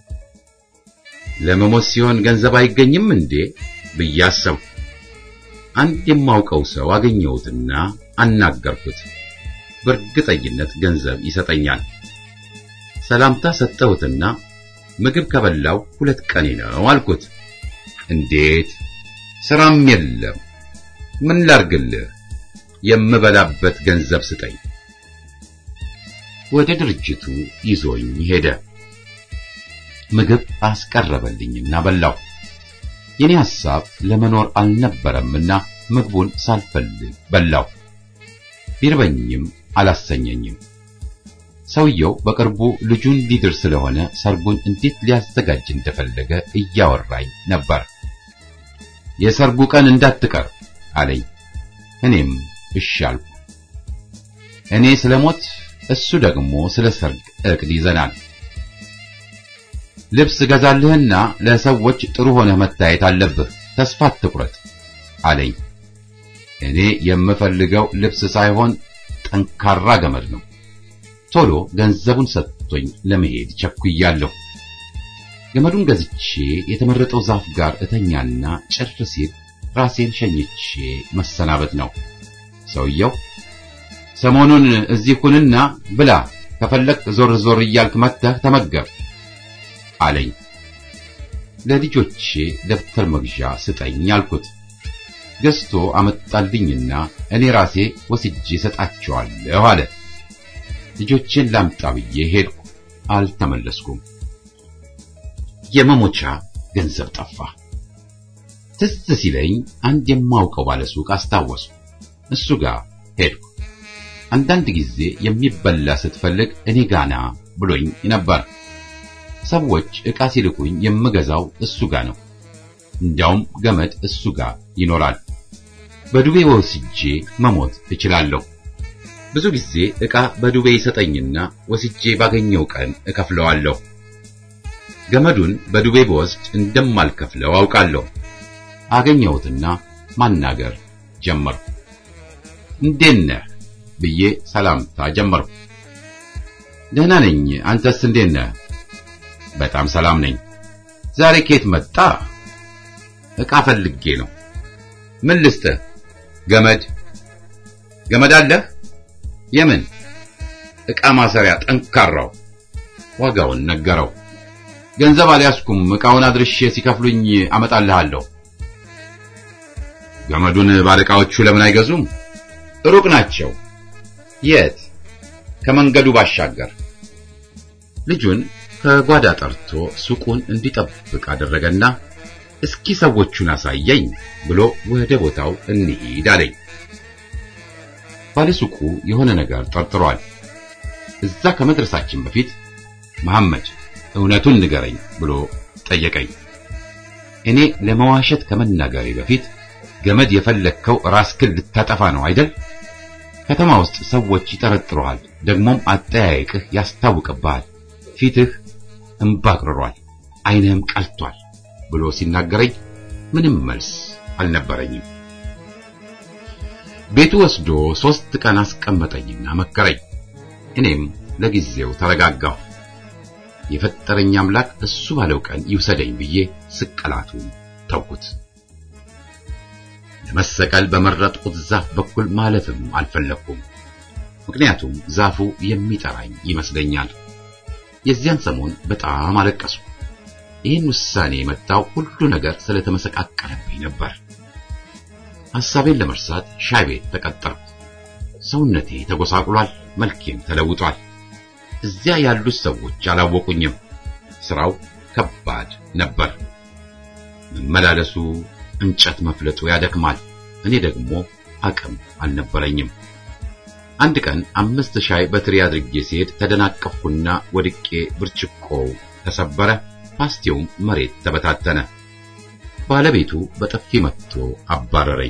ለመሞት ሲሆን ገንዘብ አይገኝም እንዴ ብዬ አሰብኩ። አንድ የማውቀው ሰው አገኘሁትና አናገርኩት። በእርግጠኝነት ገንዘብ ይሰጠኛል። ሰላምታ ሰጠሁትና ምግብ ከበላው ሁለት ቀኔ ነው አልኩት። እንዴት ስራም የለም ምን ላርግልህ? የምበላበት ገንዘብ ስጠኝ። ወደ ድርጅቱ ይዞኝ ሄደ። ምግብ አስቀረበልኝና በላው። የኔ ሐሳብ ለመኖር አልነበረምና ምግቡን ሳልፈልግ በላው። ቢርበኝም አላሰኘኝም። ሰውየው በቅርቡ ልጁን ሊድር ስለሆነ ሰርጉን እንዴት ሊያዘጋጅ እንደፈለገ እያወራኝ ነበር። የሰርጉ ቀን እንዳትቀር አለኝ። እኔም እሺ አልኩ። እኔ ስለሞት እሱ ደግሞ ስለ ሰርግ እቅድ ይዘናል። ልብስ ገዛልህና ለሰዎች ጥሩ ሆነህ መታየት አለብህ። ተስፋ አትቁረጥ አለኝ። እኔ የምፈልገው ልብስ ሳይሆን ጠንካራ ገመድ ነው። ቶሎ ገንዘቡን ሰጥቶኝ ለመሄድ ቸኩያለሁ። ገመዱን ገዝቼ የተመረጠው ዛፍ ጋር እተኛና ጭር ሲል ራሴን ሸኝቼ መሰናበት ነው። ሰውየው ሰሞኑን እዚህ ሁንና ብላ፣ ከፈለክ ዞር ዞር እያልክ መጥተህ ተመገብ አለኝ። ለልጆቼ ደብተር መግዣ ስጠኝ አልኩት። ገዝቶ አመጣልኝና እኔ ራሴ ወስጄ ሰጣቸዋለሁ አለ። ልጆቼን ላምጣ ብዬ ሄድኩ። አልተመለስኩም። የመሞቻ ገንዘብ ጠፋ። ትዝ ሲለኝ አንድ የማውቀው ባለሱቅ አስታወስኩ። እሱ ጋር ሄድኩ። አንዳንድ ጊዜ የሚበላ ስትፈልግ እኔ ጋና ብሎኝ ነበር። ሰዎች ዕቃ ሲልኩኝ የምገዛው እሱ ጋር ነው። እንዲያውም ገመድ እሱ ጋር ይኖራል። በዱቤ ወስጄ መሞት እችላለሁ። ብዙ ጊዜ ዕቃ በዱቤ ይሰጠኝና ወስጄ ባገኘው ቀን እከፍለዋለሁ። ገመዱን በዱቤ በወስድ እንደማልከፍለው አውቃለሁ። አገኘሁትና ማናገር ጀመርኩ። እንዴት ነህ ብዬ ሰላምታ ጀመርኩ። ደህና ነኝ፣ አንተስ እንዴት ነህ? በጣም ሰላም ነኝ። ዛሬ ከየት መጣ? ዕቃ ፈልጌ ነው። ምን ልስጥህ? ገመድ ገመድ አለህ? የምን? ዕቃ ማሰሪያ ጠንካራው። ዋጋውን ነገረው። ገንዘብ አልያዝኩም፣ ዕቃውን አድርሼ ሲከፍሉኝ አመጣልሃለሁ። ገመዱን ባለዕቃዎቹ ለምን አይገዙም? ሩቅ ናቸው። የት? ከመንገዱ ባሻገር። ልጁን ከጓዳ ጠርቶ ሱቁን እንዲጠብቅ አደረገና እስኪ ሰዎቹን አሳየኝ ብሎ ወደ ቦታው እንሂድ አለኝ። ባለሱቁ የሆነ ነገር ጠርጥሯል። እዛ ከመድረሳችን በፊት መሐመድ እውነቱን ንገረኝ ብሎ ጠየቀኝ። እኔ ለመዋሸት ከመናገሬ በፊት ገመድ የፈለግከው ራስክን ልታጠፋ ነው አይደል? ከተማ ውስጥ ሰዎች ይጠረጥሩሃል፣ ደግሞም አጠያየቅህ ያስታውቅብሃል። ፊትህ እምባ አቅርሯል፣ ዓይንህም ቀልቷል ብሎ ሲናገረኝ ምንም መልስ አልነበረኝም። ቤቱ ወስዶ ሶስት ቀን አስቀመጠኝና መከረኝ። እኔም ለጊዜው ተረጋጋሁ። የፈጠረኝ አምላክ እሱ ባለው ቀን ይውሰደኝ ብዬ ስቅላቱ ተውኩት። ለመሰቀል በመረጥኩት ዛፍ በኩል ማለፍም አልፈለኩም። ምክንያቱም ዛፉ የሚጠራኝ ይመስለኛል። የዚያን ሰሞን በጣም አለቀስኩ። ይህን ውሳኔ የመጣው ሁሉ ነገር ስለተመሰቃቀለብኝ ነበር። ሐሳቤን ለመርሳት ሻይ ቤት ተቀጠርኩ። ሰውነቴ ተጎሳቁሏል፣ መልኬም ተለውጧል። እዚያ ያሉት ሰዎች አላወቁኝም። ስራው ከባድ ነበር። መመላለሱ፣ እንጨት መፍለጡ ያደክማል። እኔ ደግሞ አቅም አልነበረኝም። አንድ ቀን አምስት ሻይ በትሪ አድርጌ ሲሄድ ተደናቀፍኩና ወድቄ ብርጭቆው ተሰበረ፣ ፓስቲውም መሬት ተበታተነ። ባለቤቱ በጥፊ መትቶ አባረረኝ።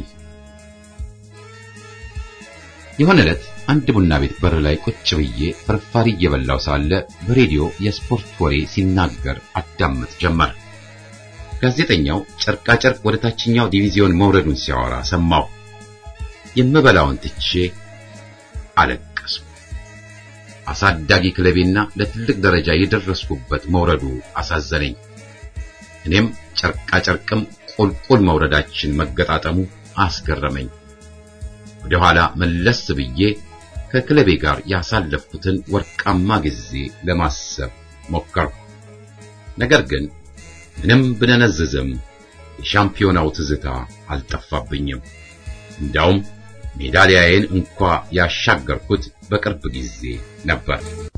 የሆነ ዕለት አንድ ቡና ቤት በር ላይ ቁጭ ብዬ ፍርፋሪ እየበላው ሳለ በሬዲዮ የስፖርት ወሬ ሲናገር አዳምጥ ጀመር። ጋዜጠኛው ጨርቃ ጨርቅ ወደ ታችኛው ዲቪዚዮን መውረዱን ሲያወራ ሰማሁ። የምበላውን ትቼ አለቀስኩ። አሳዳጊ ክለቤና ለትልቅ ደረጃ የደረስኩበት መውረዱ አሳዘነኝ። እኔም ጨርቃ ጨርቅም ቁልቁል መውረዳችን መገጣጠሙ አስገረመኝ። ወደ ኋላ መለስ ብዬ ከክለቤ ጋር ያሳለፍኩትን ወርቃማ ጊዜ ለማሰብ ሞከርኩ። ነገር ግን ምንም ብነነዝዝም የሻምፒዮናው ትዝታ አልጠፋብኝም። እንዳውም ሜዳሊያዬን እንኳ ያሻገርኩት በቅርብ ጊዜ ነበር።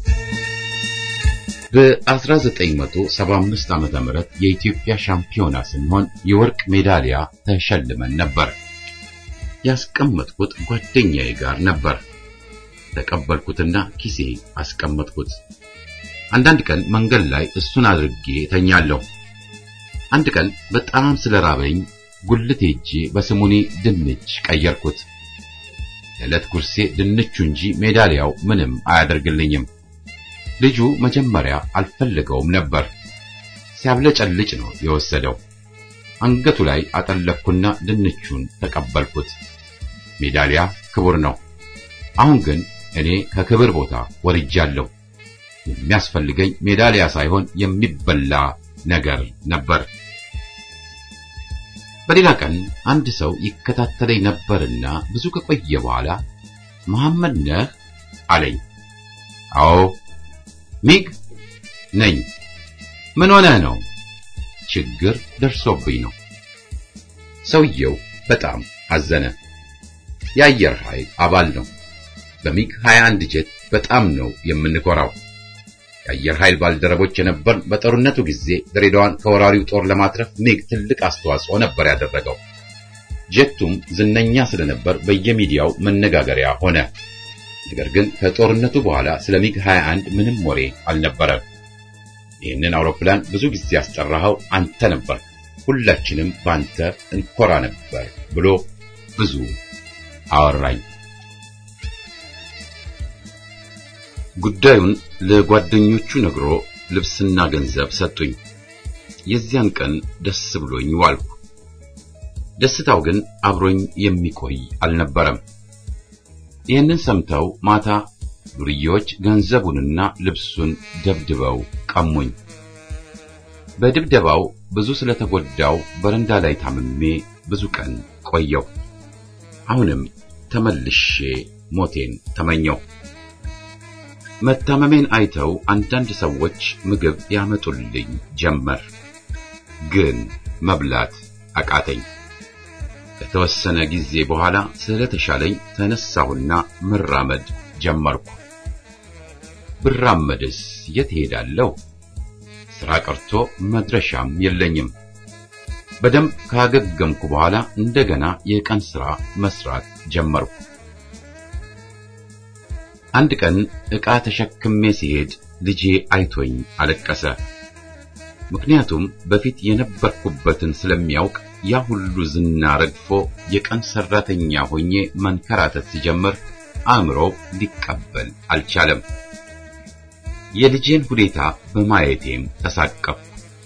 በ1975 ዓመተ ምህረት የኢትዮጵያ ሻምፒዮና ስንሆን የወርቅ ሜዳሊያ ተሸልመን ነበር። ያስቀመጥኩት ጓደኛዬ ጋር ነበር። ተቀበልኩትና ኪሴ አስቀመጥኩት። አንዳንድ ቀን መንገድ ላይ እሱን አድርጌ ተኛለሁ። አንድ ቀን በጣም ስለራበኝ ጉልት ሄጄ በስሙኒ ድንች ቀየርኩት። የዕለት ጉርሴ ድንቹ እንጂ ሜዳሊያው ምንም አያደርግልኝም። ልጁ መጀመሪያ አልፈለገውም ነበር። ሲያብለጨልጭ ነው የወሰደው። አንገቱ ላይ አጠለቅኩና ድንቹን ተቀበልኩት። ሜዳሊያ ክቡር ነው። አሁን ግን እኔ ከክብር ቦታ ወርጃለሁ። የሚያስፈልገኝ ሜዳሊያ ሳይሆን የሚበላ ነገር ነበር። በሌላ ቀን አንድ ሰው ይከታተለኝ ነበርና ብዙ ከቆየ በኋላ መሐመድ ነህ አለኝ። አዎ ሚግ ነኝ። ምን ሆነህ ነው? ችግር ደርሶብኝ ነው። ሰውየው በጣም አዘነ። የአየር ኃይል አባል ነው። በሚግ 21 ጀት በጣም ነው የምንኮራው። የአየር ኃይል ባልደረቦች የነበርን በጦርነቱ ጊዜ ድሬዳዋን ከወራሪው ጦር ለማትረፍ ሚግ ትልቅ አስተዋጽኦ ነበር ያደረገው። ጀቱም ዝነኛ ስለነበር በየሚዲያው መነጋገሪያ ሆነ። ነገር ግን ከጦርነቱ በኋላ ስለ ሚግ 21 ምንም ወሬ አልነበረም። ይህንን አውሮፕላን ብዙ ጊዜ ያስጠራኸው አንተ ነበር፣ ሁላችንም ባንተ እንኮራ ነበር ብሎ ብዙ አወራኝ። ጉዳዩን ለጓደኞቹ ነግሮ ልብስና ገንዘብ ሰጡኝ። የዚያን ቀን ደስ ብሎኝ ዋልኩ። ደስታው ግን አብሮኝ የሚቆይ አልነበረም። ይህንን ሰምተው ማታ ዱርዬዎች ገንዘቡንና ልብሱን ደብድበው ቀሙኝ። በድብደባው ብዙ ስለተጎዳው በረንዳ ላይ ታምሜ ብዙ ቀን ቆየው። አሁንም ተመልሼ ሞቴን ተመኘው። መታመሜን አይተው አንዳንድ ሰዎች ምግብ ያመጡልኝ ጀመር። ግን መብላት አቃተኝ። ከተወሰነ ጊዜ በኋላ ስለተሻለኝ ተነሳሁና መራመድ ጀመርኩ። ብራመድስ የት ሄዳለሁ? ስራ ቀርቶ መድረሻም የለኝም። በደንብ ካገገምኩ በኋላ እንደገና የቀን ስራ መስራት ጀመርኩ። አንድ ቀን ዕቃ ተሸክሜ ሲሄድ ልጄ አይቶኝ አለቀሰ። ምክንያቱም በፊት የነበርኩበትን ስለሚያውቅ ያ ሁሉ ዝና ረግፎ የቀን ሰራተኛ ሆኜ መንከራተት ሲጀምር አእምሮ ሊቀበል አልቻለም። የልጄን ሁኔታ በማየቴም ተሳቀፍኩ።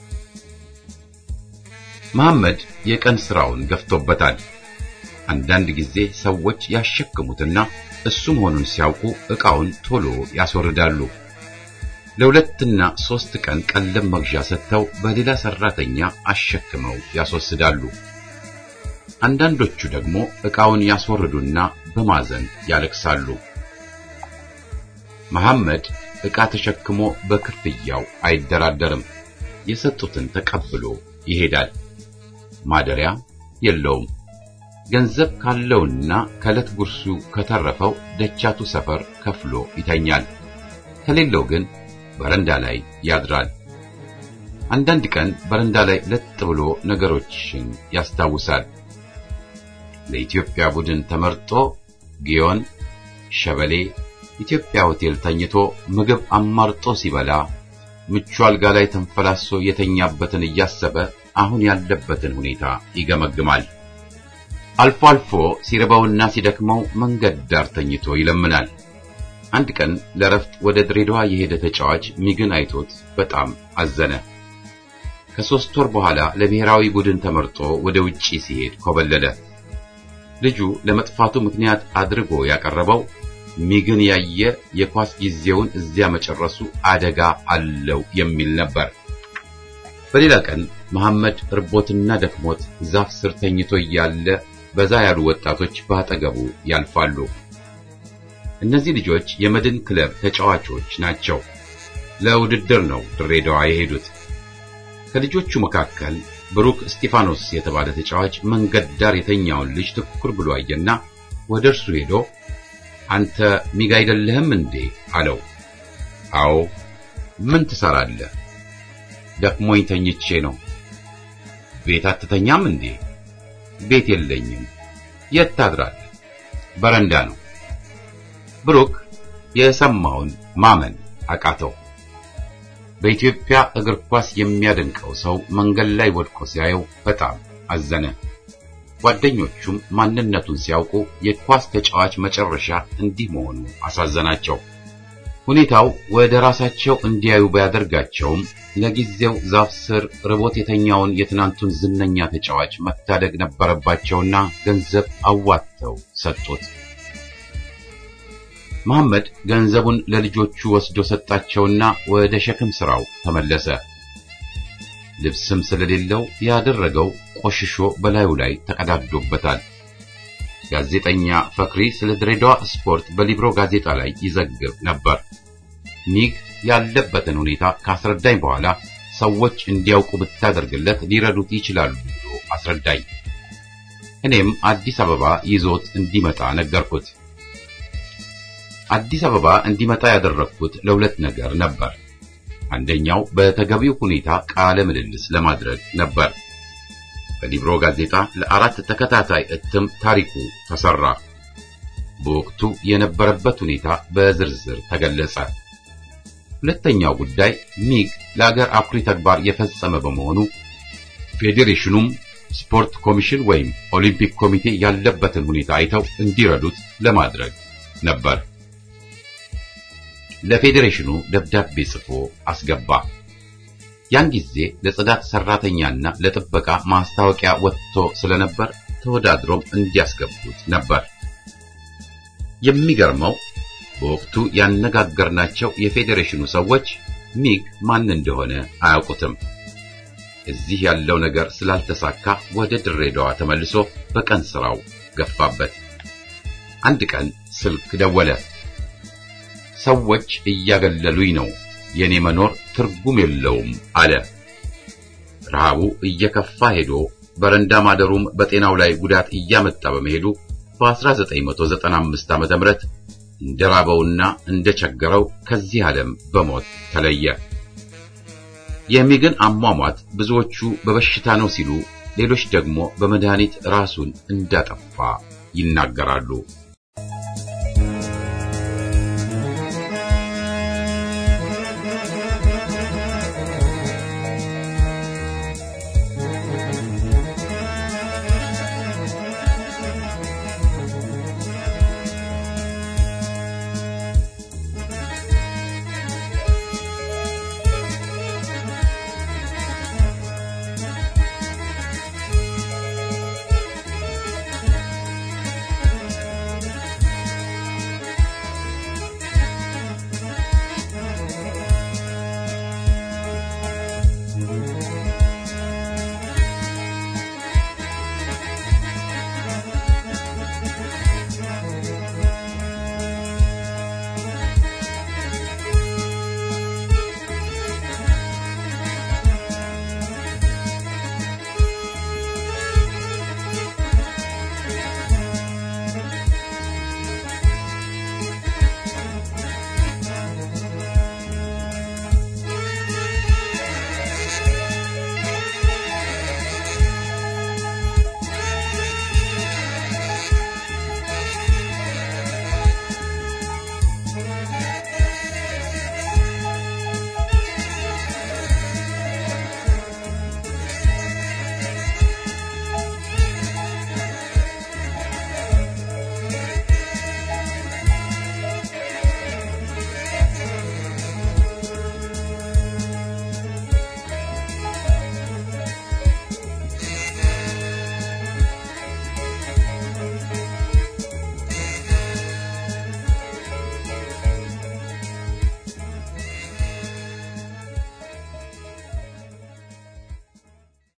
መሐመድ የቀን ስራውን ገፍቶበታል። አንዳንድ ጊዜ ሰዎች ያሸክሙትና እሱ መሆኑን ሲያውቁ ዕቃውን ቶሎ ያስወርዳሉ። ለሁለትና ሶስት ቀን ቀለብ መግዣ ሰጥተው በሌላ ሰራተኛ አሸክመው ያስወስዳሉ። አንዳንዶቹ ደግሞ ዕቃውን ያስወርዱና በማዘን ያለቅሳሉ። መሐመድ ዕቃ ተሸክሞ በክፍያው አይደራደርም። የሰጡትን ተቀብሎ ይሄዳል። ማደሪያ የለውም። ገንዘብ ካለውና ከዕለት ጉርሱ ከተረፈው ደቻቱ ሰፈር ከፍሎ ይተኛል። ከሌለው ግን በረንዳ ላይ ያድራል። አንዳንድ ቀን በረንዳ ላይ ለጥ ብሎ ነገሮችን ያስታውሳል። ለኢትዮጵያ ቡድን ተመርጦ ጊዮን፣ ሸበሌ፣ ኢትዮጵያ ሆቴል ተኝቶ ምግብ አማርጦ ሲበላ ምቹ አልጋ ላይ ተንፈላሶ የተኛበትን እያሰበ አሁን ያለበትን ሁኔታ ይገመግማል። አልፎ አልፎ ሲርበውና ሲደክመው መንገድ ዳር ተኝቶ ይለምናል። አንድ ቀን ለረፍት ወደ ድሬዳዋ የሄደ ተጫዋች ሚግን አይቶት በጣም አዘነ። ከሶስት ወር በኋላ ለብሔራዊ ቡድን ተመርጦ ወደ ውጪ ሲሄድ ኮበለለ። ልጁ ለመጥፋቱ ምክንያት አድርጎ ያቀረበው ሚግን ያየ የኳስ ጊዜውን እዚያ መጨረሱ አደጋ አለው የሚል ነበር። በሌላ ቀን መሐመድ እርቦትና ደክሞት ዛፍ ስር ተኝቶ እያለ በዛ ያሉ ወጣቶች በአጠገቡ ያልፋሉ። እነዚህ ልጆች የመድን ክለብ ተጫዋቾች ናቸው። ለውድድር ነው ድሬዳዋ የሄዱት። ከልጆቹ መካከል ብሩክ እስጢፋኖስ የተባለ ተጫዋች መንገድ ዳር የተኛውን ልጅ ትኩር ብሎ አየና ወደ እርሱ ሄዶ አንተ ሚግ አይደለህም እንዴ አለው። አዎ። ምን ትሰራለህ? ደክሞኝ ተኝቼ ነው። ቤት አትተኛም እንዴ? ቤት የለኝም። የት ታድራለህ? በረንዳ ነው። ብሩክ የሰማውን ማመን አቃተው። በኢትዮጵያ እግር ኳስ የሚያደንቀው ሰው መንገድ ላይ ወድቆ ሲያየው በጣም አዘነ። ጓደኞቹም ማንነቱን ሲያውቁ የኳስ ተጫዋች መጨረሻ እንዲህ መሆኑ አሳዘናቸው። ሁኔታው ወደ ራሳቸው እንዲያዩ ባያደርጋቸውም ለጊዜው ዛፍ ስር ርቦት የተኛውን የትናንቱን ዝነኛ ተጫዋች መታደግ ነበረባቸውና ገንዘብ አዋጥተው ሰጡት። መሐመድ ገንዘቡን ለልጆቹ ወስዶ ሰጣቸውና ወደ ሸክም ስራው ተመለሰ። ልብስም ስለሌለው ያደረገው ቆሽሾ በላዩ ላይ ተቀዳዶበታል። ጋዜጠኛ ፈክሪ ስለ ድሬዳዋ ስፖርት በሊብሮ ጋዜጣ ላይ ይዘግብ ነበር። ኒግ ያለበትን ሁኔታ ካስረዳኝ በኋላ ሰዎች እንዲያውቁ ብታደርግለት ሊረዱት ይችላሉ ብሎ አስረዳኝ። እኔም አዲስ አበባ ይዞት እንዲመጣ ነገርኩት። አዲስ አበባ እንዲመጣ ያደረግኩት ለሁለት ነገር ነበር። አንደኛው በተገቢው ሁኔታ ቃለ ምልልስ ለማድረግ ነበር። በሊብሮ ጋዜጣ ለአራት ተከታታይ እትም ታሪኩ ተሰራ። በወቅቱ የነበረበት ሁኔታ በዝርዝር ተገለጸ። ሁለተኛው ጉዳይ ሚግ ለአገር አኩሪ ተግባር የፈጸመ በመሆኑ ፌዴሬሽኑም ስፖርት ኮሚሽን ወይም ኦሊምፒክ ኮሚቴ ያለበትን ሁኔታ አይተው እንዲረዱት ለማድረግ ነበር። ለፌዴሬሽኑ ደብዳቤ ጽፎ አስገባ። ያን ጊዜ ለጽዳት ሰራተኛና ለጥበቃ ማስታወቂያ ወጥቶ ስለነበር ተወዳድሮም እንዲያስገቡት ነበር። የሚገርመው በወቅቱ ያነጋገርናቸው የፌዴሬሽኑ ሰዎች ሚግ ማን እንደሆነ አያውቁትም። እዚህ ያለው ነገር ስላልተሳካ ወደ ድሬዳዋ ተመልሶ በቀን ስራው ገፋበት። አንድ ቀን ስልክ ደወለ። ሰዎች እያገለሉኝ ነው፣ የኔ መኖር ትርጉም የለውም አለ። ረሃቡ እየከፋ ሄዶ በረንዳ ማደሩም በጤናው ላይ ጉዳት እያመጣ በመሄዱ በ1995 ዓመተ ምህረት እንደራበውና እንደቸገረው ከዚህ ዓለም በሞት ተለየ። የሚግን አሟሟት ብዙዎቹ በበሽታ ነው ሲሉ፣ ሌሎች ደግሞ በመድኃኒት ራሱን እንዳጠፋ ይናገራሉ።